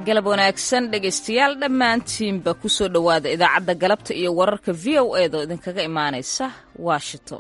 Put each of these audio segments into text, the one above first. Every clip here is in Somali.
galab wanaagsan dhegaystayaal dhammaantiinba ku soo dhowaada idaacadda galabta iyo wararka v o eeda oo idinkaga imaanaysa washington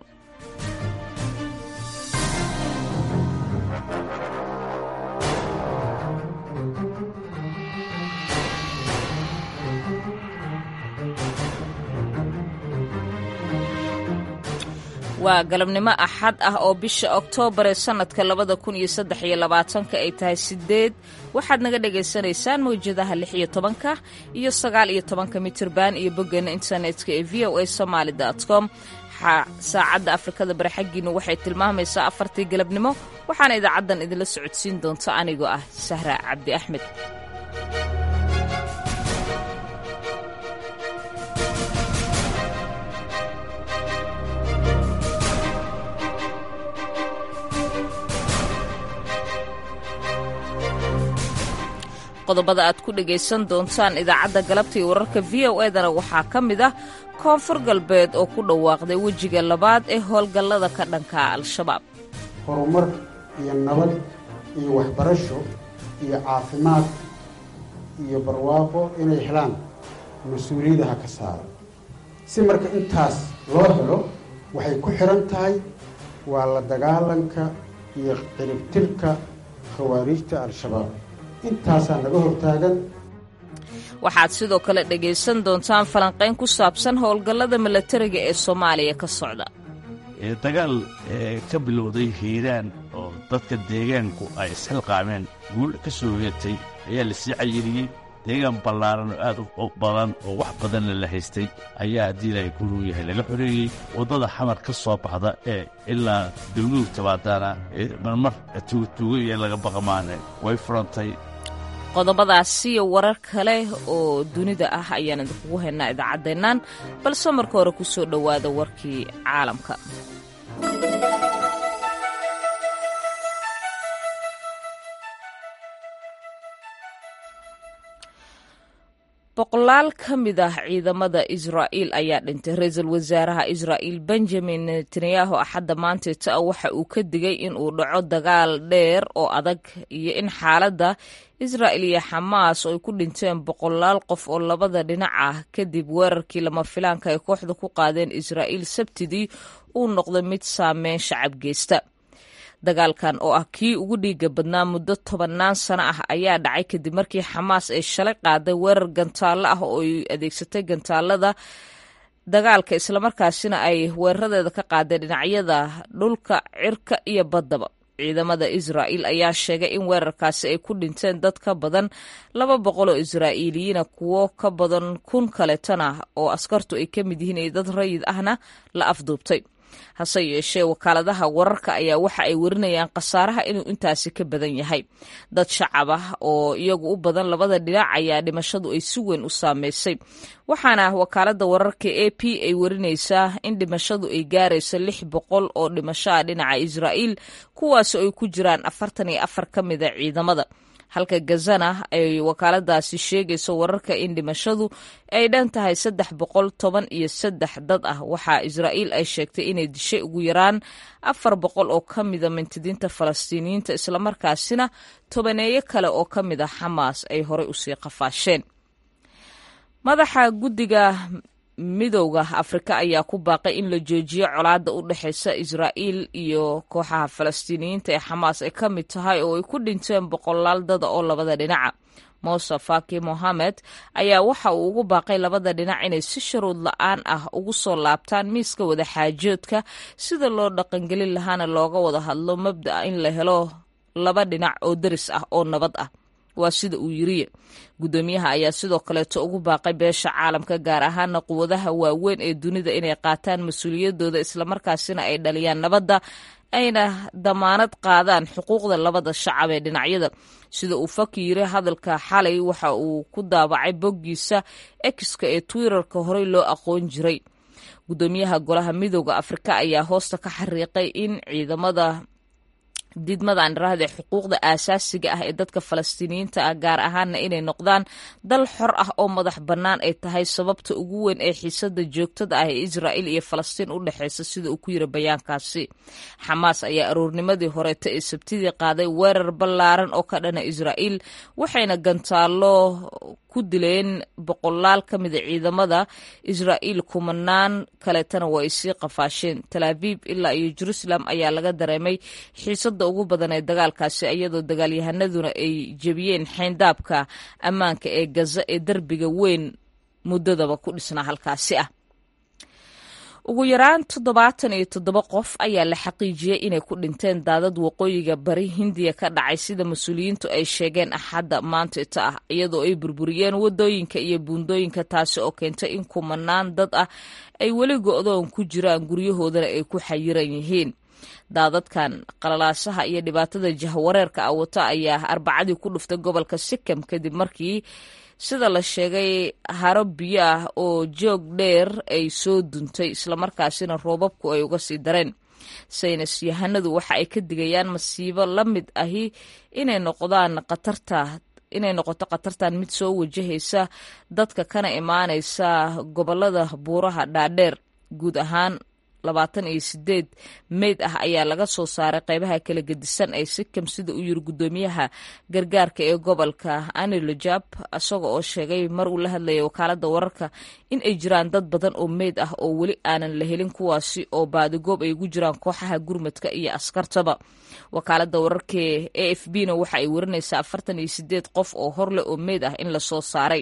waa galabnimo axad ah oo bisha oktoobar ee sannadka labada kun iyo saddex iyo labaatanka ay tahay sideed waxaad naga dhagaysanaysaan mawjadaha lix iyo tobanka iyo sagaal iyo tobanka mitirban iyo boggeena internetka ee v o a somaali com saacadda afrikada bari xaggiinu waxay tilmaamaysaa afartii galabnimo waxaana idaacaddan idinla socodsiin doonta anigoo ah sahra cabdi axmed qodobada aad ku dhegaysan doontaan idaacadda galabta iyo wararka v o edana waxaa ka mid ah koonfur galbeed oo ku dhawaaqday wejiga labaad ee howlgallada ka dhanka al-shabaab horumar iyo nabad iyo waxbarasho iyo caafimaad iyo barwaaqo inay helaan mas-uuliyadaha ka saara si marka intaas loo helo waxay ku xihan tahay waa la dagaalanka iyo ciribtirka khawaariijta al-shabaab intaasaa naga hortaagan waxaad sidoo kale dhegaysan doontaan falanqayn ku saabsan howlgallada milatariga ee soomaaliya ka socda dagaal ka bilowday hiiraan oo dadka deegaanku ay isxilqaameen guul ka soo heetay ayaa la sii cayiriyey deegaan ballaaran oo aad u badan oo wax badanna la haystay ayaa haddii ilaahay guruu yahay laga xoreeyey waddada xamar ka soo baxda ee ilaa dawluhu tabaadaana marmar tuugatuugo iyo laga baqamaane way furantay qodobadaasi iyo warar kale oo dunida ah ayaan idinkugu haynaa idaacaddeennan balse marka hore ku soo dhowaada warkii caalamka boqolaal ka mid ah ciidamada israa'iil ayaa dhintay ra-iisul wasaaraha israa'iil benjamin netanyahu axadda maanteeta ah waxa uu ka digay in uu dhaco dagaal dheer oo adag iyo in xaaladda israa'il iyo xamaas oo ay ku dhinteen boqolaal qof oo labada dhinac ah kadib weerarkii lama filaanka ay kooxda ku qaadeen israa'iil sabtidii uu noqday mid saameyn shacab geysta dagaalkan oo ah kii ugu dhiiga badnaa muddo tobannaan sano ah ayaa dhacay kadib markii xamaas ay shalay qaaday weerar gantaallo ah oo ay adeegsatay gantaalada dagaalka islamarkaasina ay weeraradeeda ka qaadeen dhinacyada dhulka cirka iyo baddaba ciidamada israa'iil ayaa sheegay in weerarkaasi ay ku dhinteen dad ka badan laba boqol oo israa'iiliyiina kuwo ka badan kun kaletana oo askartu ay ka mid yihiin iyo dad rayid ahna la afduubtay hase yeeshee wakaaladaha wararka ayaa waxa ay warinayaan khasaaraha inuu intaasi ka badan yahay dad shacab ah oo iyagu u badan labada dhinac ayaa dhimashadu ay si weyn u saameysay waxaana wakaalada wararka a p ay warinaysaa in dhimashadu ay gaarayso lix boqol oo dhimasho ah dhinaca israa'iil kuwaasoo ay ku jiraan afartan iyo afar ka mida ciidamada halka gazana ay wakaaladaasi sheegayso wararka in dhimashadu ay dhan tahay saddex boqol toban iyo saddex dad ah waxaa israa'iil ay sheegtay inay dishay ugu yaraan afar boqol oo ka mida mintidiinta falastiiniyiinta islamarkaasina tobaneeyo kale oo ka mid a xamaas ay horey usii qafaasheen madaxa guddiga midowda afrika ayaa ku baaqay in la joojiyo colaadda u dhexaysa israa'iil iyo kooxaha falastiiniyiinta ee xamaas ay ka mid tahay oo ay ku dhinteen boqolaal dada oo labada dhinaca muse faki mohamed ayaa waxa uu ugu baaqay labada dhinac inay si sharuud la-aan ah ugu soo laabtaan miiska wadaxaajoodka sida loo dhaqangelin lahaana looga wada hadlo mabda'a in la helo laba dhinac oo deris ah oo nabad ah waa sida uu yiriye guddoomiyaha ayaa sidoo kaleeto ugu baaqay beesha caalamka gaar ahaana quwadaha waaweyn ee dunida inay qaataan mas-uuliyadooda islamarkaasina ay dhaliyaan nabadda ayna damaanad qaadaan xuquuqda labada shacab ee dhinacyada sida uu faki yiri hadalka xalay waxa uu ku daabacay boggiisa exka ee twitterka horey loo aqoon jiray guddoomiyaha golaha midooda afrika ayaa hoosta ka xariiqay in ciidamada diidmadan dhiraahda xuquuqda aasaasiga ah ee dadka falastiiniyiinta ah gaar ahaanna inay noqdaan dal xor ah oo madax bannaan ay tahay sababta ugu weyn ee xiisada joogtada ah ee israa'iil iyo falastiin u dhexeysa sida uu ku yiri bayaankaasi xamaas ayaa aroornimadii horeeta ee sabtidii qaaday weerar ballaaran oo ka dhana israa'iil waxayna gantaallo ku dileen boqolaal ka mida ciidamada israa'iil kumanaan kaleetana waa ay sii qafaasheen talaabiib ilaa iyo jerusalem ayaa laga dareemay xiisada ugu badan ee dagaalkaasi iyadoo dagaalyahanaduna ay jebiyeen xeyndaabka ammaanka ee gaza ee derbiga weyn muddadaba ku dhisnaa halkaasi ah ugu yaraan toddobaatan iyo toddoba qof ayaa la xaqiijiyey inay ku dhinteen daadad waqooyiga bari hindiya ka dhacay sida mas-uuliyiintu ay sheegeen axadda maantita ah iyadoo ay burburiyeen wadooyinka iyo buundooyinka taasi oo keentay in kumanaan dad ah ay weli go-doon ku jiraan guryahoodana ay ku xayiran yihiin daadadkan qalalaasaha iyo dhibaatada jahwareerka ah wata ayaa arbacadii ku dhuftay gobolka sikkim kadib markii sida la sheegay haro biyo ah oo joog dheer ay soo duntay islamarkaasina roobabku ay uga sii dareen saynis yahanadu waxa ay ka digayaan masiibo la mid ahi inay noqdaan khatarta inay noqoto khatartan mid soo wajahaysa dadka kana imaanaysa gobolada buuraha dhaadheer guud ahaan labaatan iyo sideed meyd ah ayaa laga soo saaray qeybaha kala gedisan ee sikkim sida uu yiri guddoomiyaha gargaarka ee gobolka anilojab isaga oo sheegay mar uu la hadlayay wakaalada wararka in ay jiraan dad badan oo meyd ah oo weli aanan la helin kuwaasi oo baadigoob ay ugu jiraan kooxaha gurmadka iyo askartaba wakaalada wararka e f b na waxa ay warinaysaa afartan iyo sideed qof oo horleh oo meyd ah in lasoo saaray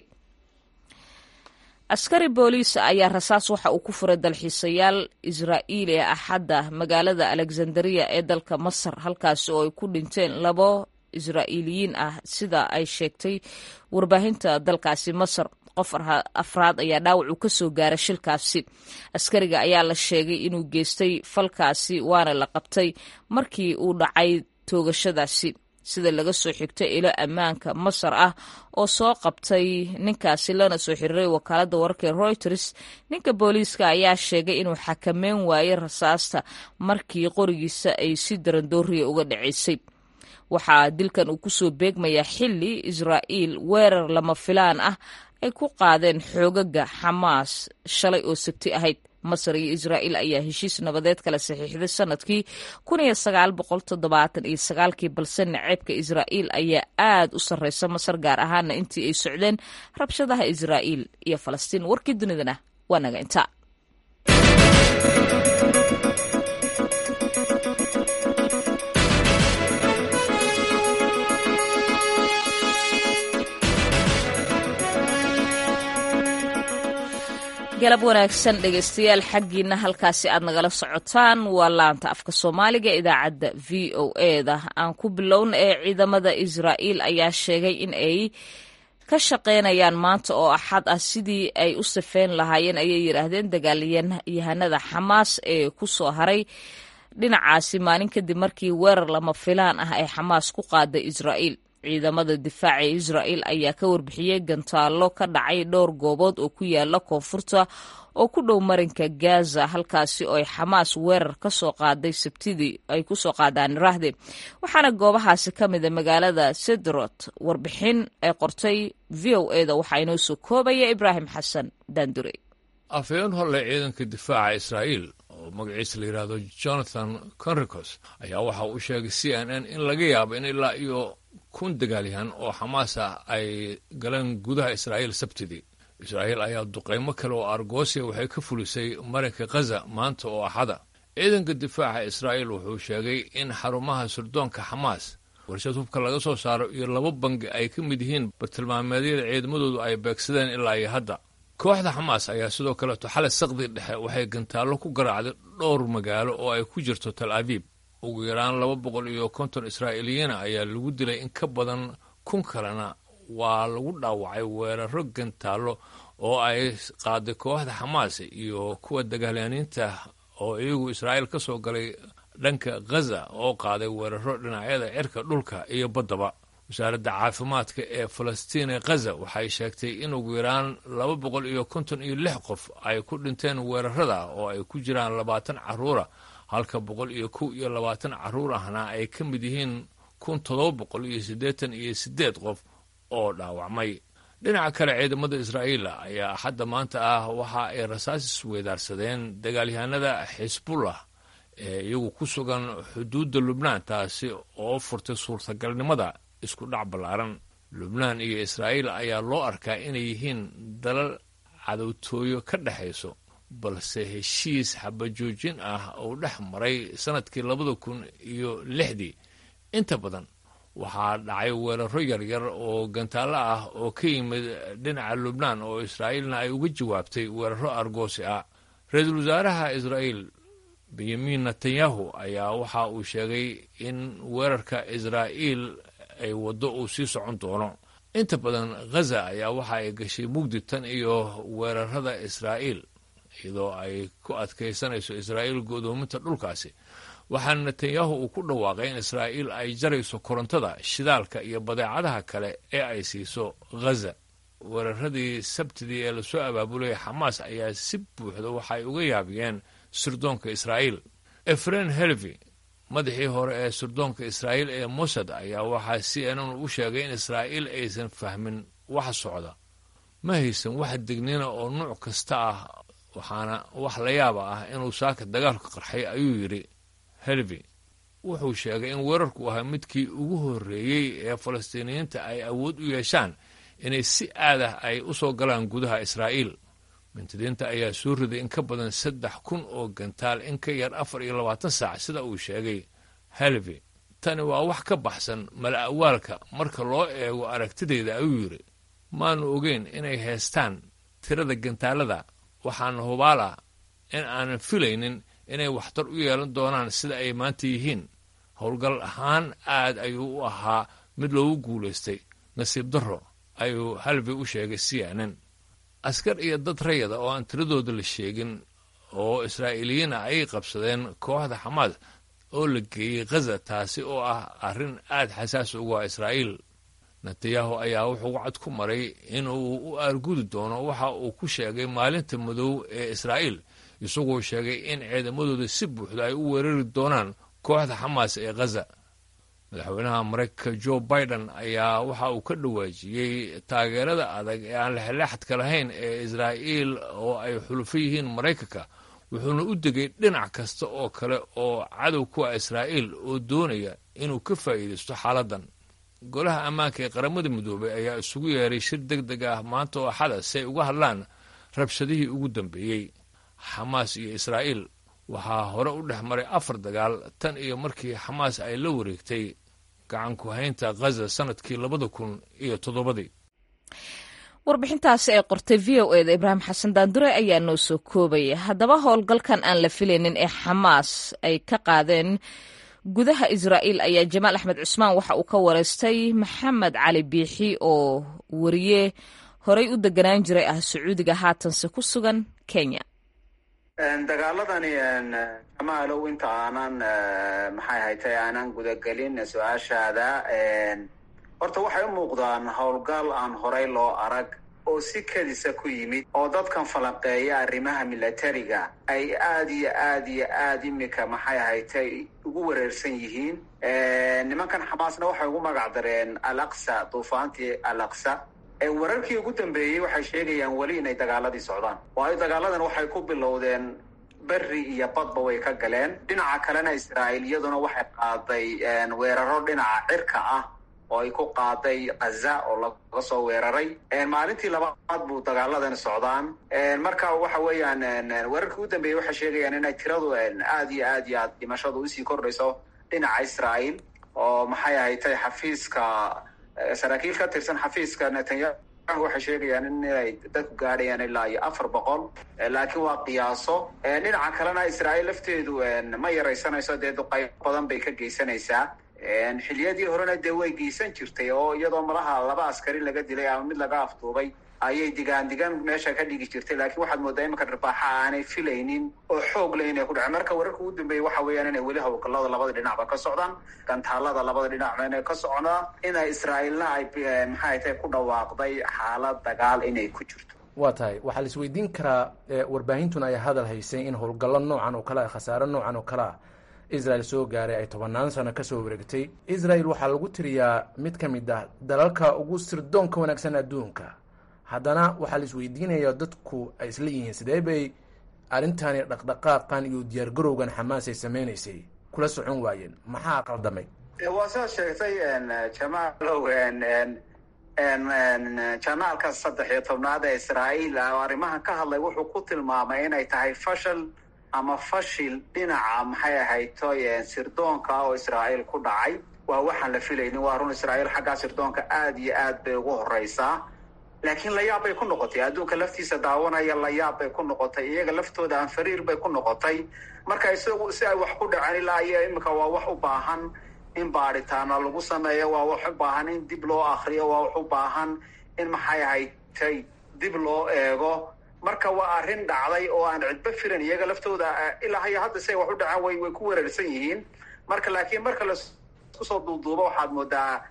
askari booliis ayaa rasaas waxa uu ku furay dalxiisayaal israa'iili ee axadda magaalada alexandria ee dalka masar halkaasi oo ay ku dhinteen labo israa'iiliyiin ah sida ay sheegtay warbaahinta dalkaasi masar qof afraad ayaa dhaawac uu ka soo gaaray shilkaasi askariga ayaa la sheegay inuu geystay falkaasi waana la qabtay markii uu dhacay toogashadaasi sida laga soo xigtay ilo ammaanka masar ah oo soo qabtay ninkaasi lana soo xiriiray wakaaladda wararka ee reuters ninka booliiska ayaa sheegay inuu xakameyn waayey rasaasta markii qorigiisa ay si darandooriya uga dhacaysay waxaa dilkan uu kusoo beegmayaa xili israa'iil weerar lama filaan ah ay ku qaadeen xoogaga xamaas shalay oo sabti ahayd masar iyo israa'iil ayaa heshiis nabadeed kala saxiixday sanadkii kun iyo sagaal boqol toddobaatan iyo sagaalkii balse naceebka israa'iil ayaa aad u sarreysa masar gaar ahaana intii ay socdeen rabshadaha israa'iil iyo falastiin warkii dunidana waa naga inta galab wanaagsan dhegeystayaal xaggiina halkaasi aad nagala socotaan waa laanta afka soomaaliga idaacadda v o eda aan ku bilowna ee ciidamada israa'iil ayaa sheegay in ay ka shaqaynayaan maanta oo axad ah sidii ay u safeyn lahaayeen ayay yidhaahdeen dagaalyahanada xamaas ee ku soo haray dhinacaasi maalin kadib markii weerar lama filaan ah ay xamaas ku qaaday israa'iil ciidamada difaaca ee israa'iil ayaa ka warbixiyey gantaallo ka dhacay dhowr goobood oo ku yaala koonfurta oo ku dhow marinka gaza halkaasi oo ay xamaas weerar ka soo qaaday sabtidii ay ku soo qaadaan raahde waxaana goobahaasi ka mida magaalada sedrot warbixin ay qortay v o eda waxaa inoo soo koobaya ibraahim xasan daandure afhayeen holle ciidanka difaaca israa'iil oo magaciisa la yidhaahdo jonathan conricos ayaa waxa uu sheegay c n n in laga yaabo in ilaa iyo kun dagaalyahan oo xamaas ah ay galeen gudaha israa'iil sabtidii israa'iil ayaa duqaymo kale oo argosiya waxay ka fulisay marinka khaza maanta oo axada ciidanka difaaca israa'iil wuxuu sheegay in xarumaha sirdoonka xamaas warshad hubka laga soo saaro iyo laba bangi ay ka mid yihiin bartilmaameedyada ciidamadoodu ay beegsadeen ilaa iyo hadda kooxda xamaas ayaa sidoo kaleeto xalay saqdi dhexe waxay gantaallo ku garaacday dhowr magaalo oo ay ku jirto tal abiib ugu yaraan laba boqol iyo konton israa'iiliyiina ayaa lagu dilay in ka badan kun kalena waa lagu dhaawacay weeraro gantaallo oo ay qaaday kooxda xamaas iyo kuwa dagaalyaaniinta oo iyagu israa'iil ka soo galay dhanka khaza oo qaaday weeraro dhinacyada cirka dhulka iyo baddaba wasaaradda caafimaadka ee falastiin ee khaza waxay sheegtay in ugu yaraan laba boqol iyo konton iyo lix qof ay ku dhinteen weerarada oo ay ku jiraan labaatan carruura halka boqol iyo kow iyo labaatan carruur ahna ay ka mid yihiin kun toddoba boqol iyo siddeetan iyo siddeed qof oo dhaawacmay dhinaca kale ciidamada israa'iil ayaa axadda maanta ah waxa ay rasaas isweydaarsadeen dagaalyahanada xisbullah ee iyagu ku sugan xuduudda lubnaan taasi oo furtay suurtagalnimada isku dhac ballaaran lubnaan iyo israa'iil ayaa loo arkaa inay yihiin dalal cadowtooyo ka dhexayso balse heshiis xabajoojin ah uu dhex maray sannadkii labada kun iyo lixdii inta badan waxaa dhacay weeraro yaryar oo gantaallo ah oo ka yimid dhinaca lubnaan oo israa'iilna ay uga jawaabtay weeraro argoosi ah ra-iisul wasaaraha israa'iil benyamin netanyahu ayaa waxa uu sheegay in weerarka israa'iil ay waddo uu sii socon doono inta badan ghaza ayaa waxa ay gashay mugdi tan iyo weerarada israa'iil iyadoo ay ku adkaysanayso israa'iil go'doominta dhulkaasi waxaana netanyahu uu ku dhawaaqay in israa'iil ay jarayso korontada shidaalka iyo badeecadaha kale ee ay siiso ghaza weeraradii sabtidii ee lasoo abaabulaya xamaas ayaa si buuxda waxa ay uga yaabiyeen sirdoonka israa'iil efren helvi madaxii hore ee sirdoonka israa'iil ee mossad ayaa waxaa c n n u sheegay in israa'iil aysan fahmin waxa socda ma haysan wax degnina oo nuuc kasta ah waxaana wax la yaaba ah inuu saaka dagaalka qarxay ayuu yidhi helvi wuxuu sheegay in weerarku ahaa midkii ugu horreeyey ee falastiiniyiinta ay awood u yeeshaan inay si aadah ay u soo galaan gudaha israa'iil mintidiinta ayaa soo riday in ka badan saddex kun oo gantaal in ka yar afar iyo labaatan saac sida uu sheegay helvi tani waa wax ka baxsan mala awaalka marka loo eego aragtidayda ayuu yidhi maanu ogeyn inay heestaan tirada gantaalada waxaana hubaal ah in aanan filaynin inay waxtar u yeelan doonaan sida ay maanta yihiin howlgal ahaan aad ayuu u ahaa mid loogu guulaystay nasiib darro ayuu halvi u sheegay c n n askar iyo dad rayada oo aan tiradooda la sheegin oo israa'iiliyiin ah ayay qabsadeen kooxda xamaas oo la geeyey ghaza taasi oo ah arrin aad xasaas ugu ah israa'iil netanyahu ayaa wuxuu cad ku maray inuu u aargudi doono waxa uu ku sheegay maalinta madow ee israa'iil isagoo sheegay in ciidamadooda si buuxda ay u weerari doonaan kooxda xamaas ee ghaza madaxweynaha maraykanka jo biden ayaa waxa uu ka dhawaajiyey taageerada adag ee aan lexleexadka lahayn ee israa'iil oo ay xulufo yihiin maraykanka wuxuuna u degay dhinac kasta oo kale oo cadow ku ah israa'iil oo doonaya inuu ka faa'iidaysto xaaladdan golaha ammaanka ee qaramada midoobay ayaa isugu yeeray shir deg deg ah maanta oo axada si ay uga hadlaan rabshadihii ugu dambeeyey xamaas iyo israa'iil waxaa hore u dhex maray afar dagaal tan iyo markii xamaas ay la wareegtay gacanku haynta ghaza sanadkii labada kun iyo toddobadii warbixintaasi ay qortay v o eda ibraahim xasan daandure ayaa noo soo koobaya haddaba howlgalkan aan la filaynin ee xamaas ay ka qaadeen gudaha israa'iil ayaa jamaal axmed cusmaan waxa uu ka wareystay maxamed cali biixi oo wariye horey u deganaan jiray ah sacuudiga haatanse ku sugan kenya dagaaladani jamaalow inta aanan maxay haytay aanan gudagelin su-aashaada horta waxay u muuqdaan howlgal aan horey loo arag oo si kedisa ku yimid oo dadkan falanqeeya arrimaha milatariga ay aad iyo aad iyo aad imika maxay haytay ugu wareersan yihiin nimankan xamaasna waxay ugu magac dareen al aqsa duufaantii al aqsa wararkii ugu dambeeyey waxay sheegayaan weli inay dagaaladii socdaan waayo dagaaladan waxay ku bilowdeen berri iyo badba way ka galeen dhinaca kalena israa'iil iyaduna waxay qaaday weeraro dhinaca cirka ah oo ay ku qaaday khaza oo laga soo weeraray maalintii labaad buu dagaaladan socdaan marka waxa weeyaan weerarkii ugu dambeeyey waxay sheegayaan inay tiradu aad iyo aad iyo aad dhimashadu usii kordhayso dhinaca israa'iil oo maxay ahatay xafiiska saraakiil ka tirsan xafiiska netanyahu waxay sheegayaan inay dadku gaadhayaan ilaa iyo afar boqol laakiin waa qiyaaso dhinaca kalena israa'iil lafteedu ma yaraysanayso dee duqayb badan bay ka geysanaysaa xiliyadii horena dee way geysan jirtay oo iyadoo malaha laba askari laga dilay ama mid laga afduubay ayay digaan digaan meesha ka dhigi jirtay laakiin waxaad moodaa imanka dharbaaxa aanay filaynin oo xoog leh inay ku dhacen marka wararka ugu dambeeyey waxa weeyaan inay weli howlgallada labada dhinacba ka socdaan gantaalada labada dhinacba inay ka socdaan ina israa'iilna ay maxay tahay ku dhawaaqday xaalad dagaal inay ku jirto waa tahay waxaa la isweydiin karaa warbaahintuna ay hadal haysay in howlgallo noocan oo kale ah khasaare noocan oo kale ah israel soo gaaray ay tobannaan sano kasoo wareegtay israel waxaa lagu tiriyaa mid ka mid ah dalalka ugu sirdoonka wanaagsan adduunka haddana waxaa la isweydiinaya dadku ay isla yihiin sidee bay arrintani dhaqdhaqaaqan iyo diyaargarowgan xamaas ay sameynaysay kula socon waayeen maxaa qaldamay waa sidaad sheegtay jamaalow janaalka saddex iyo tobnaad ee israa'iil oo arrimahan ka hadlay wuxuu ku tilmaamay inay tahay fashal ama fashil dhinaca maxay ahaytoy sirdoonka oo israa'iil ku dhacay waa waxaan la filaynin waa run israa'iil xaggaa sirdoonka aada iyo aad bay ugu horeysaa laakiin layaab bay ku noqotay adduunka laftiisa daawanaya layaab bay ku noqotay iyaga laftooda aan fariir bay ku noqotay marka isagu si ay wax ku dhaceen ilaa iyo imika waa wax u baahan in baadhitaana lagu sameeyo waa wax u baahan in dib loo akriyo waa wax u baahan in maxay ahaytay dib loo eego marka waa arrin dhacday oo aan cidba filan iyaga laftooda ilaa hayo hadda si ay wax u dhaceen way way ku weerarsan yihiin marka laakiin marka laisku soo duuduubo waxaad moodaa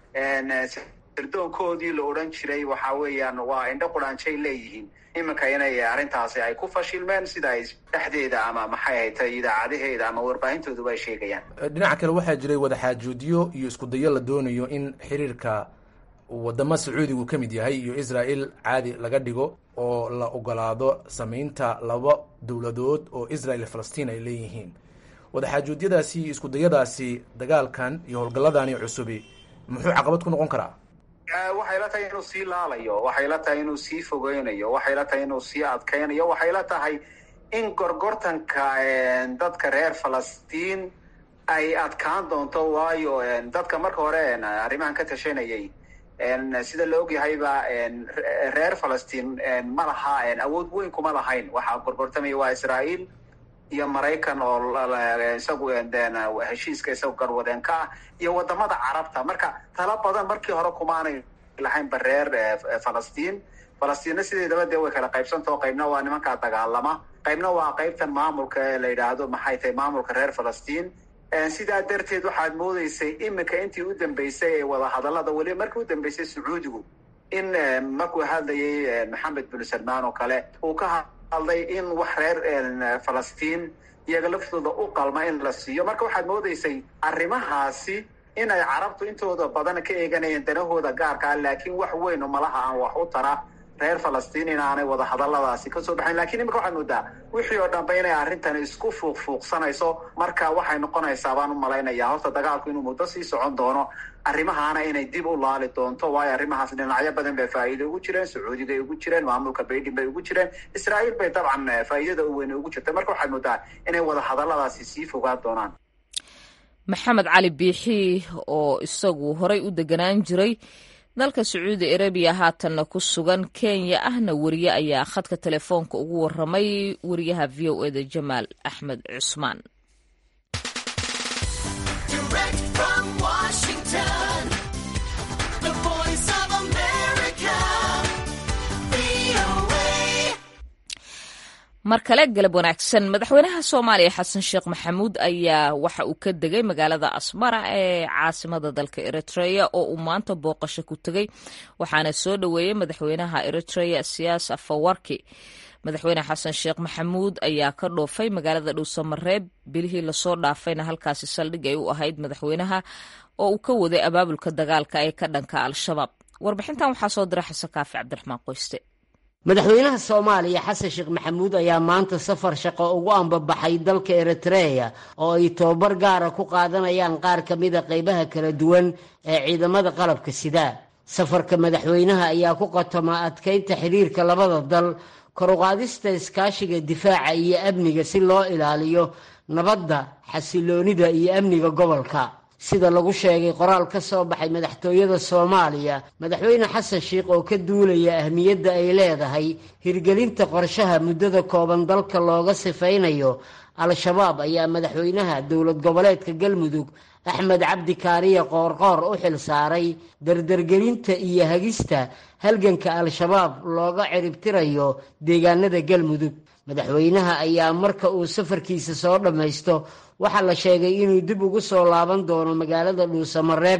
sirdoonkoodii la odhan jiray waxa weeyaan waa indho quraanjay leeyihiin iminka inay arrintaasi ay ku fashilmeen sida ay dhexdeeda ama maxay haytay idaacadaheeda ama warbaahintooduba ay sheegayaan dhinaca kale waxaa jiray wadaxaajoodyo iyo isku dayo la doonayo in xiriirka wadamo sacuudigu ka mid yahay iyo israel caadi laga dhigo oo la ogolaado sameynta laba dowladood oo israel iyo falastiin ay leeyihiin wadaxaajoodiyadaasi iyo isku dayadaasi dagaalkan iyo howlgalladani cusubi muxuu caqabad ku noqon karaa waxay la tahay inuu sii laalayo waxay la tahay inuu sii fogeynayo waxay la tahay inuu sii adkaynayo waxay la tahay in gorgortanka dadka reer falastiin ay adkaan doonto waayo dadka marka hore arrimahan ka tashanayay sida la ogyahayba reer falastiin ma laha awood weyn kuma lahayn waxaa gorgortamaya waa israa'iil iyo maraykan oo isagu heshiiska isagu garwadeenka ah iyo wadamada carabta marka tala badan markii hore kumaanay lahaynba reer falastiin falastiinna sideedaba dee way kala qaybsantao qaybna waa nimankaa dagaalama qaybna waa qaybtan maamulka ee la yidhaahdo maxay tahay maamulka reer falastiin sidaa darteed waxaad moodeysay iminka intii u dambeysay ee wadahadallada weliba markii u dambeysay sacuudigu in markuu hadlayay maxamed bin salmaan oo kale uu ka hadlay in wax reer falastiin iyaga laftooda u qalma in la siiyo marka waxaad moodeysay arrimahaasi inay carabtu intooda badan ka eeganayeen danahooda gaarkaa laakiin wax weyn oo malaha aan wax u tara reer falastiin inaanay wadahadalladaasi kasoo baxayn lakiin imika waxaad moodaa wixii oo dhanba inay arrintani isku fuuqfuuqsanayso marka waxay noqonaysaa baan u malaynayaa horta dagaalku inuu muddo sii socon doono arrimahaana inay dib u laali doonto waayo arrimahaas dhinacyo badan bay faa'iida ugu jireen sacuudigay ugu jireen maamulka baydin bay ugu jireen israa'iil bay dabcan faa'iidada u weyne ugu jirta marka waxaad moodaa inay wadahadalladaasi sii fogaan doonaan maxamed cali biixi oo isagu horay u deganaan jiray dalka sacuudi arabiya haatanna ku sugan kenya ahna weriye ayaa khadka telefoonka ugu waramay wariyaha v o eda jamaal axmed cusmaan mar kale galab wanaagsan madaxweynaha soomaaliya xasan sheekh maxamuud ayaa waxa uu ka degay magaalada asmara ee caasimada dalka eritrea oo uu maanta booqasho ku tegey waxaana soo dhoweeyey madaxweynaha eritrea siyaas afawarki madaxweyne xasan sheekh maxamuud ayaa ka dhoofay magaalada dhuusamareeb bilihii lasoo dhaafayna halkaasi saldhig ay u ahayd madaxweynaha oo uu ka waday abaabulka dagaalka ee ka dhanka al-shabaab warbixintan waxaa soo diray xasan kaafi cabdiraxmaan qoyste madaxweynaha soomaaliya xasan sheekh maxamuud ayaa maanta safar shaqo ugu ambabaxay dalka eritreya oo ay tobabar gaara ku qaadanayaan qaar ka mida qaybaha kala duwan ee ciidamada qalabka sida safarka madaxweynaha ayaa ku qatoma adkaynta xidhiirka labada dal koruqaadista iskaashiga difaaca iyo amniga si loo ilaaliyo nabadda xasiloonida iyo amniga gobolka sida lagu sheegay qoraal ka soo baxay madaxtooyada soomaaliya madaxweyne xasan sheikh oo ka duulaya ahmiyadda ay leedahay hirgelinta qorshaha muddada kooban dalka looga sifaynayo al-shabaab ayaa madaxweynaha dowlad goboleedka galmudug axmed cabdi kaariye qoorqoor u xil saaray dardargelinta iyo hagista halganka al-shabaab looga ciribtirayo deegaanada galmudug madaxweynaha ayaa marka uu safarkiisa soo dhammaysto waxaa la sheegay inuu dib ugu soo laaban doono magaalada dhuusamareeb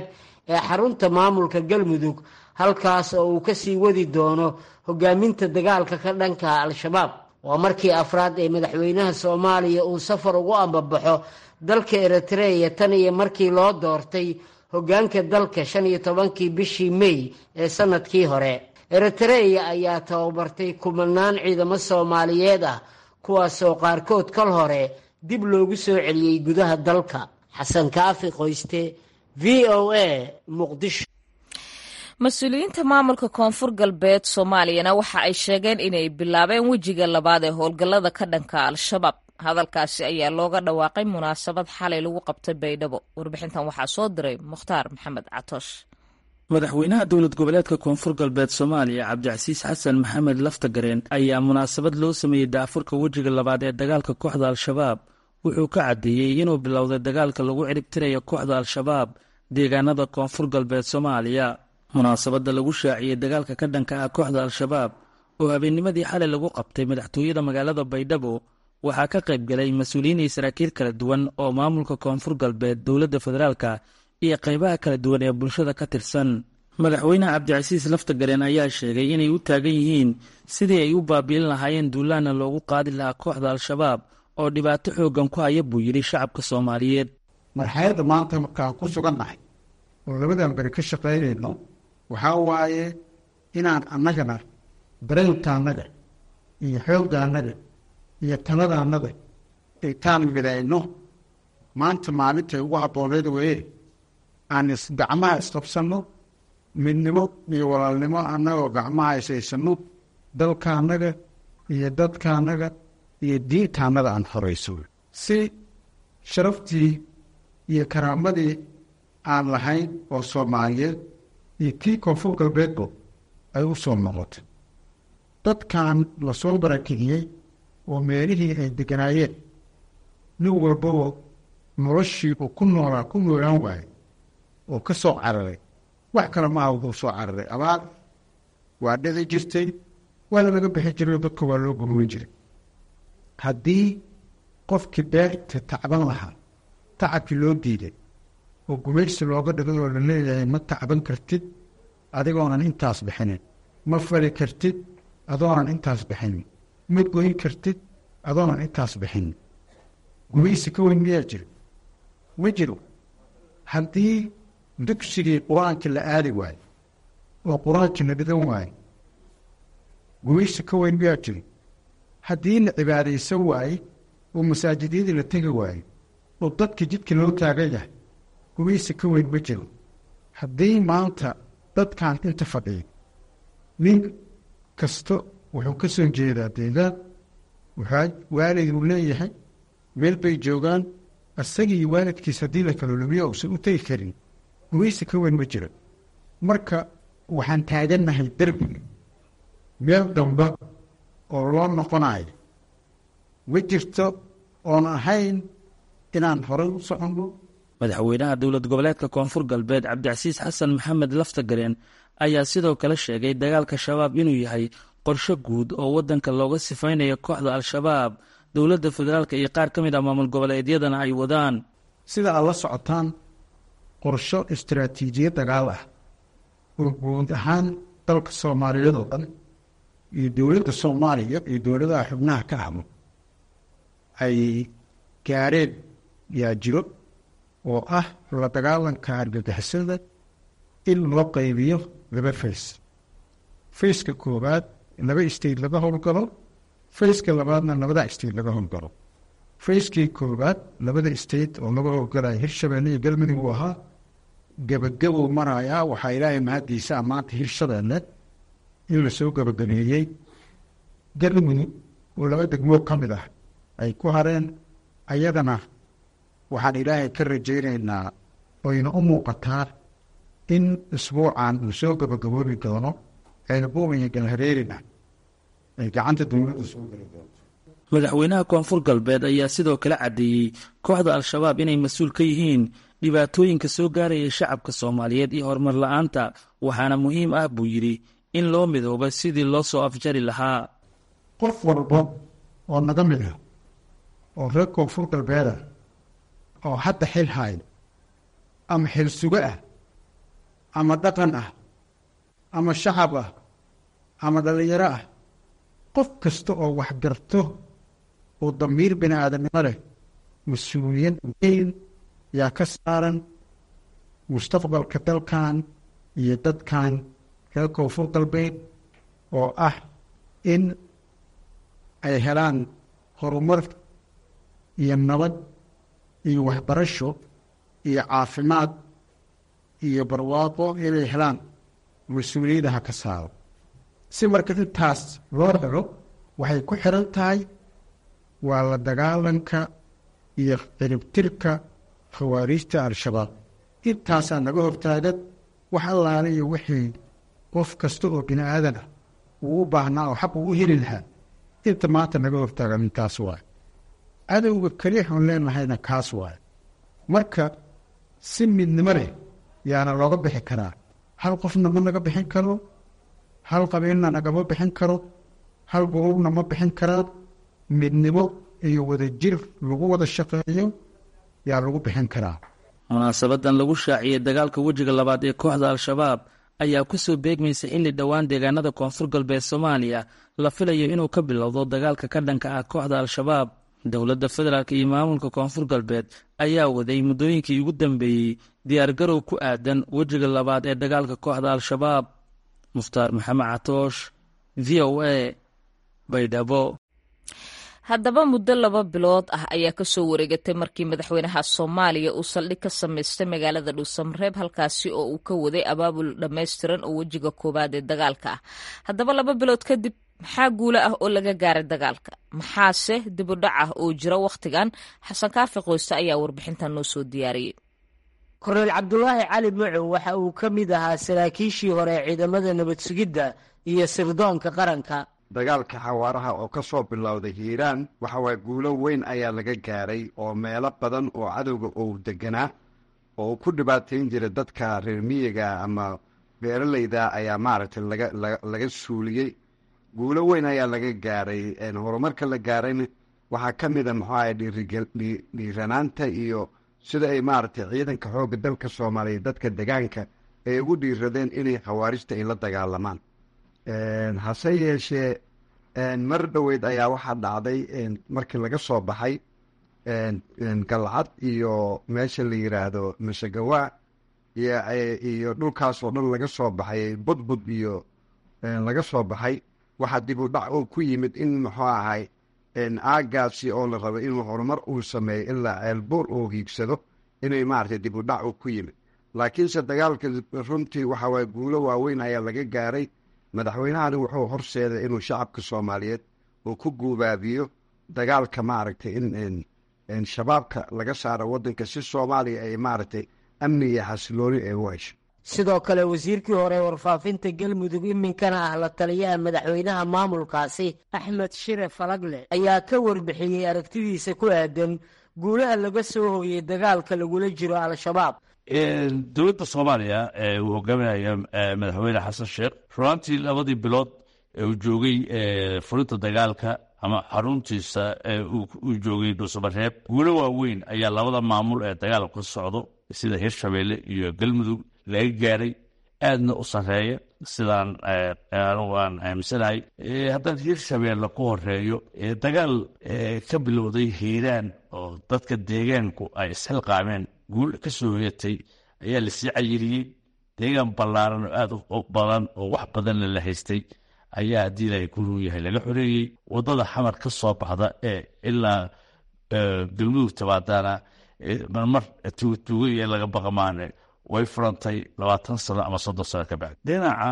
ee xarunta maamulka galmudug halkaas oo uu ka sii wadi doono hogaaminta dagaalka ka dhanka al-shabaab waa markii afraad ee madaxweynaha soomaaliya uu safar ugu ambabaxo dalka eritreya tan iyo markii loo doortay hoggaanka dalka shan iyo tobankii bishii mey ee sannadkii hore eritreya ayaa tababartay kumanaan ciidamo soomaaliyeed ah kuwaasoo qaarkood kal hore dib loogu soo celiyey gudaha dalka xasan kaafi qoyste v o a muqdisho mas-uuliyiinta maamulka koonfur galbeed soomaaliyana waxa ay sheegeen inay bilaabeen wejiga labaad ee howlgallada ka dhanka al-shabaab hadalkaasi ayaa looga dhawaaqay munaasabad xalay lagu qabtay baydhabo warbixintan waxaa soo diray mukhtaar maxamed catoosh madaxweynaha dowlad goboleedka koonfur galbeed soomaaliya cabdicasiis xasan maxamed laftagareen ayaa munaasabad loo sameeyey daafurka wejiga labaad ee dagaalka kooxda al-shabaab wuxuu ka caddeeyey inuu bilowday dagaalka lagu ciribtirayo kooxda al-shabaab deegaanada koonfur galbeed soomaaliya munaasabadda lagu shaaciyey dagaalka ka dhanka ah kooxda al-shabaab oo habeennimadii xalay lagu qabtay madaxtooyada magaalada baydhabo waxaa ka qayb galay mas-uuliyiin iyo saraakiil kala duwan oo maamulka koonfur galbeed dowladda federaalka iyo qaybaha kala duwan ee bulshada ka tirsan madaxweynaha cabdicasiis laftagareen ayaa sheegay inay u taagan yihiin sidii ay u baabi'in lahaayeen duulaana loogu qaadi lahaa kooxda al-shabaab oo dhibaato xooggan ku haya buu yidhi shacabka soomaaliyeed marxaladda maanta markaan ku sugannahay oo labadan beri ka shaqaynayno waxaa waaye inaan annagana dareenkaannaga iyo xooggaannaga iyo taladaannaga intaan midayno maanta maalintay ugu habbooneed weye aan gacmaha isqabsanno midnimo iyo walaalnimo annagoo gacmaha isaysanno dalkaannaga iyo dadkaannaga iyo diintaannaga aan horayso si sharaftii iyo karaamadii aan lahayn oo soomaaliyeed iyo kii koonfur galbeedbo ay u soo noqotay dadkan lasoo barakiciyey oo meelihii ay deganaayeen nin walbaba noloshii uu ku noolaa ku noolaan waayey oo ka soo cararay wax kale maaha wuxuu soo cararay abaar waa dhici jirtay waana laga bixi jiray oo dadka waa loo gurmin jiray haddii qofkii beerta tacban lahaa tacabkii loo diiday oo gumaysi looga dhigay oo la leeyahay ma tacban kartid adigoonan intaas bixinin ma fali kartid adoonan intaas bixinin ma goyn kartid adoonan intaas bixinin gumaysi ka weyn miyaa jiro ma jiro haddii dugsigii qur-aanka la aadi waayo oo qur-aankii la dhigan waayo gumaysi ka weyn miyaa jiro haddii la cibaadaysan waaye oo masaajidyadii la tegi waayo oo dadka jidka loo taagan yahay gumaysi ka weyn ma jiro haddii maanta dadkan inta fadhiya nin kasta wuxuu ka soo jeedaa deegaan waxaa waalid uu leeyahay meel bay joogaan isagii waalidkiis haddii la kala lumiyo uusan u tegi karin gumaysi ka weyn ma jiro marka waxaan taagannahay derbiga meel damba oo loo noqonayo ma jirto oon ahayn inaan horay u soconno madaxweynaha dowlad goboleedka koonfur galbeed cabdicasiis xasan maxamed laftagareen ayaa sidoo kale sheegay dagaalka shabaab inuu yahay qorsho guud oo waddanka looga sifaynayo kooxda al-shabaab dowladda federaalka iyo qaar ka mid ah maamul goboleedyadana ay wadaan sida aad la socotaan qorsho istaraatiijiyad dagaal ah oo guud ahaan dalka soomaaliyeed oo dhan iyo dowladda soomaaliya iyo dowladaha xubnaha ka habo ay gaareen yaa jiro oo ah la dagaalanka argagixisada in loo qaybiyo laba fays fayska koowaad laba state laga howlgalo fayska labaadna labada state laga howlgalo fayskii koowaad labada state oo laga howlgalaya hirshabeelle iyo galmudug uu ahaa gebagabuu marayaa waxaa ilaahay mahaddiisa maanta hirshabeelle in lasoo gebagabeeyey galmudug oo laba degmoo ka mid ah ay ku hareen ayadana waxaan ilaahay ka rajaynaynaa oyna u muuqataa in isbuucan uu soo gabagaboobi doono ceelbuum iyo galhareerina ay gacanta dowladda soo geli doonto madaxweynaha koonfur galbeed ayaa sidoo kale caddeeyey kooxda al-shabaab inay mas-uul ka yihiin dhibaatooyinka soo gaaraya shacabka soomaaliyeed iyo horumar la-aanta waxaana muhiim ah buu yidhi in loo midooba sidii loo soo afjari lahaa qof walba oo naga mid ah oo reer koonfur galbeeda oo hadda xil haaya ama xil sugo ah ama dhaqan ah ama shacab ah ama dhallinyaro ah qof kasta oo wax garto oo damiir bini aadamnimo leh mas-uuliyad weyn yaa ka saaran mustaqbalka dalkan iyo dadkan reer koonfur galbeed oo ah in ay helaan horumar iyo nabad iyo waxbarasho iyo caafimaad iyo barwaaqo inay helaan mas-uuliyadaha ka saaro si marka intaas loo helo waxay ku xiran tahay waa la dagaalanka iyo ciribtirka khawaariijta al-shabaab intaasaa naga hortaagan wax allaale iyo wixii qof kasta oo bini aadan ah uu u baahnaa oo xaq uu u heli lahaa inta maanta naga hortaagan intaas waaye cadowga keliya oon leenahayna kaas waaye marka si midnimo leh yaana looga bixi karaa hal qofna ma naga bixin karo hal qabiilna nagama bixin karo hal gurubna ma bixin karaan midnimo iyo wadajir lagu wada shaqeeyo yaa lagu bixin karaa munaasabadan lagu shaaciyey dagaalka wejiga labaad ee kooxda al-shabaab ayaa ku soo beegmaysa in li dhowaan deegaanada koonfur galbeed soomaaliya la filayo inuu ka bilowdo dagaalka ka dhanka ah kooxda al-shabaab dowladda federaalk iyo maamulka koonfur galbeed ayaa waday muddooyinkii ugu dambeeyey diyaargarow ku aadan wejiga labaad ee dagaalka kooxda al-shabaab mukhtaar maxamed catoosh v o a baydhabo haddaba muddo laba bilood ah ayaa kasoo wareegatay markii madaxweynaha soomaaliya uu saldhig ka samaystay magaalada dhuusamareeb halkaasi oo uu ka waday abaabul dhammaystiran oo wejiga koowaad ee dagaalka ah haddaba laba bilood kadib maxaa guulo ah oo laga gaaray dagaalka maxaase dibudhac ah oo jira wakhtigan xasan kaafi qoyste ayaa warbixintan noo soo diyaariyey korneyl cabdulaahi cali macow waxa uu ka mid ahaa saraakiishii hore ee ciidamada nabad sugidda iyo sirdoonka qaranka dagaalka xawaaraha oo ka soo bilowday hiiraan waxa waye guulo weyn ayaa laga gaaray oo meelo badan oo cadowga uu deganaa oo ku dhibaatayn jira dadka reer miyiga ama beeralayda ayaa maaragtay laga laga suuliyey guulo weyn ayaa laga gaaray horumarka la gaarayna waxaa ka mid a muxuu ahay dhiiranaanta iyo sida ay maaragtay ciidanka xoogga dalka soomaaliya dadka degaanka ay ugu dhiiradeen inay khawaarijta ay la dagaalamaan hase yeeshee mar dhoweyd ayaa waxaa dhacday markii laga soo baxay galcad iyo meesha la yidhaahdo masagawa iyo dhulkaas oo dhan laga soo baxay budbud iyo laga soo baxay waxaa dib u dhac oo ku yimid in muxuu ahay aagaasi oo la rabo inuu horumar uu sameeyo ilaa ceelbuur uu hiigsado inay maaragtay dib u dhac uu ku yimid laakiinse dagaalka runtii waxaa waye guulo waaweyn ayaa laga gaaray madaxweynahani wuxuu horseeday inuu shacabka soomaaliyeed uu ku guubaabiyo dagaalka maaragtay in shabaabka laga saaro waddanka si soomaaliya ay maaragtay amni iyo xasilooni ay u hesho sidoo kale wasiirkii hore warfaafinta galmudug iminkana ah la taliyaha madaxweynaha maamulkaasi axmed shire falagle ayaa ka warbixiyey aragtidiisa ku aadan guulaha laga soo hooyey dagaalka lagula jiro al-shabaab dowladda soomaaliya uu hogaaminaya madaxweyne xasan sheekh runaantii labadii bilood ee uu joogay furinta dagaalka ama xaruntiisa uu joogay dhuusamareeb guulo waaweyn ayaa labada maamul ee dagaalku ka socdo sida hirshabeelle iyo galmudug laga gaaray aadna u sarreeya sidaan anugu aan aaminsanahay haddaan hirshabeelle ku horeeyo dagaal ka bilowday hiiraan oo dadka deegaanku ay isxilqaameen guul ka soo hoyatay ayaa lasii cayiriyey deegaan ballaaran oo aad u badan oo wax badanna la haystay ayaa haddii ilaahay ku run yahay laga xoreeyey waddada xamar ka soo baxda ee ilaa galmudug tabaadaana marmar tuugaiyo laga baqamaane way furantay labaatan sano ama soddon sano ka bacdi dhinaca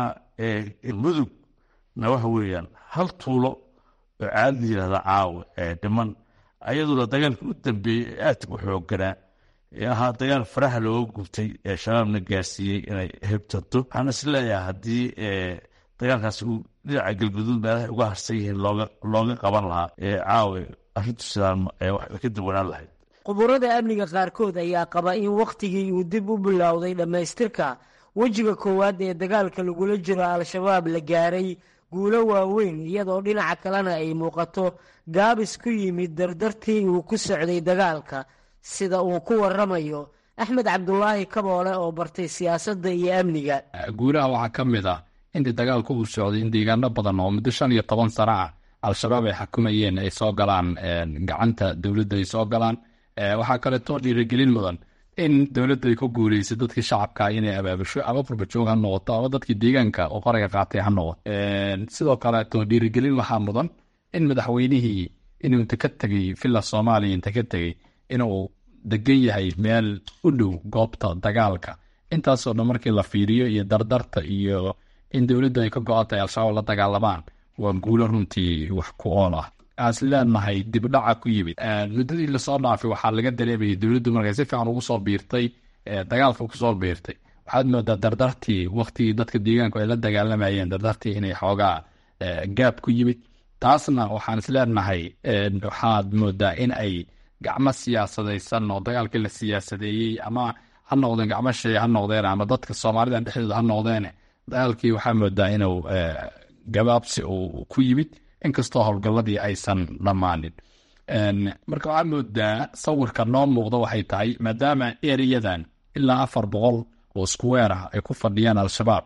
mudugna waxa weeyaan hal tuulo oo caad la yidhahda caawa ee dhiman ayaduna dagaalka u dambeeyey ee aadka u xoogganaa ee ahaa dagaal faraha looga gubtay ee shabaabna gaarsiiyey inay hebtanto waxaan is leeyahay haddii dagaalkaasi uu dhinaca galguduud meelahay uga harsan yihiin looga looga qaban lahaa ee caawa arrintu sidaan wax ka duwanaan lahayd quburada amniga qaarkood ayaa qaba in wakhtigii uu dib u bilowday dhammaystirka wejiga koowaad ee dagaalka lagula jiro al-shabaab la gaaray guulo waaweyn iyadoo dhinaca kalena ay muuqato gaabis ku yimid dardartii uu ku socday dagaalka sida uu ku waramayo axmed cabdulaahi kaboole oo bartay siyaasadda iyo amniga guulaha waxaa ka mid ah intii dagaalku uu socday in deegaano badan oo muddo shan iyo toban sano ah al-shabaab ay xukumayeen ay soo galaan gacanta dowladda ay soo galaan waxaa kaleetoo dhiirigelin mudan in dowladda ay ku guuleysay dadkii shacabka inay abaabusho ama furbajoog ha noqoto ama dadkii deegaanka oo qaraga qaatay ha noqoto sidoo kaleeto dhiirigelin waxaa mudan in madaxweynihii inuu inta ka tegey villa soomaaliya inta ka tegey inuu degan yahay meel u dhow goobta dagaalka intaasoo dhan markii la fiiriyo iyo dardarta iyo in dowladdu ay ka go-an tahay al-shabaab la dagaalamaan waa guulo runtii wax ku ool ah aas leenahay dibdhaca ku yimid muddadii lasoo dhaafay waxaa laga dareemayay dowladdu markay si fiican ugu soo biirtay dagaalka kusoo biirtay waxaad moodaa dardartii waktigii dadka deegaanku ay la dagaalamayeen dardartii inay xoogaa gaab ku yimid taasna waxaan isleenahay waxaad moodaa in ay gacmo siyaasadaysan oo dagaalkii la siyaasadeeyey ama ha noqdeen gacmo shay ha noqdeen ama dadka soomaalida dhexdooda ha noqdeen dagaalkii waxaa moodaa inuu gabaabsi uu ku yimid inkastoo howlgalladii aysan dhammaanin marka waxaa moodaa sawirka noo muuqda waxay tahay maadaama ereyadan ilaa afar boqol oo square ah ay ku fadhiyaan al-shabaab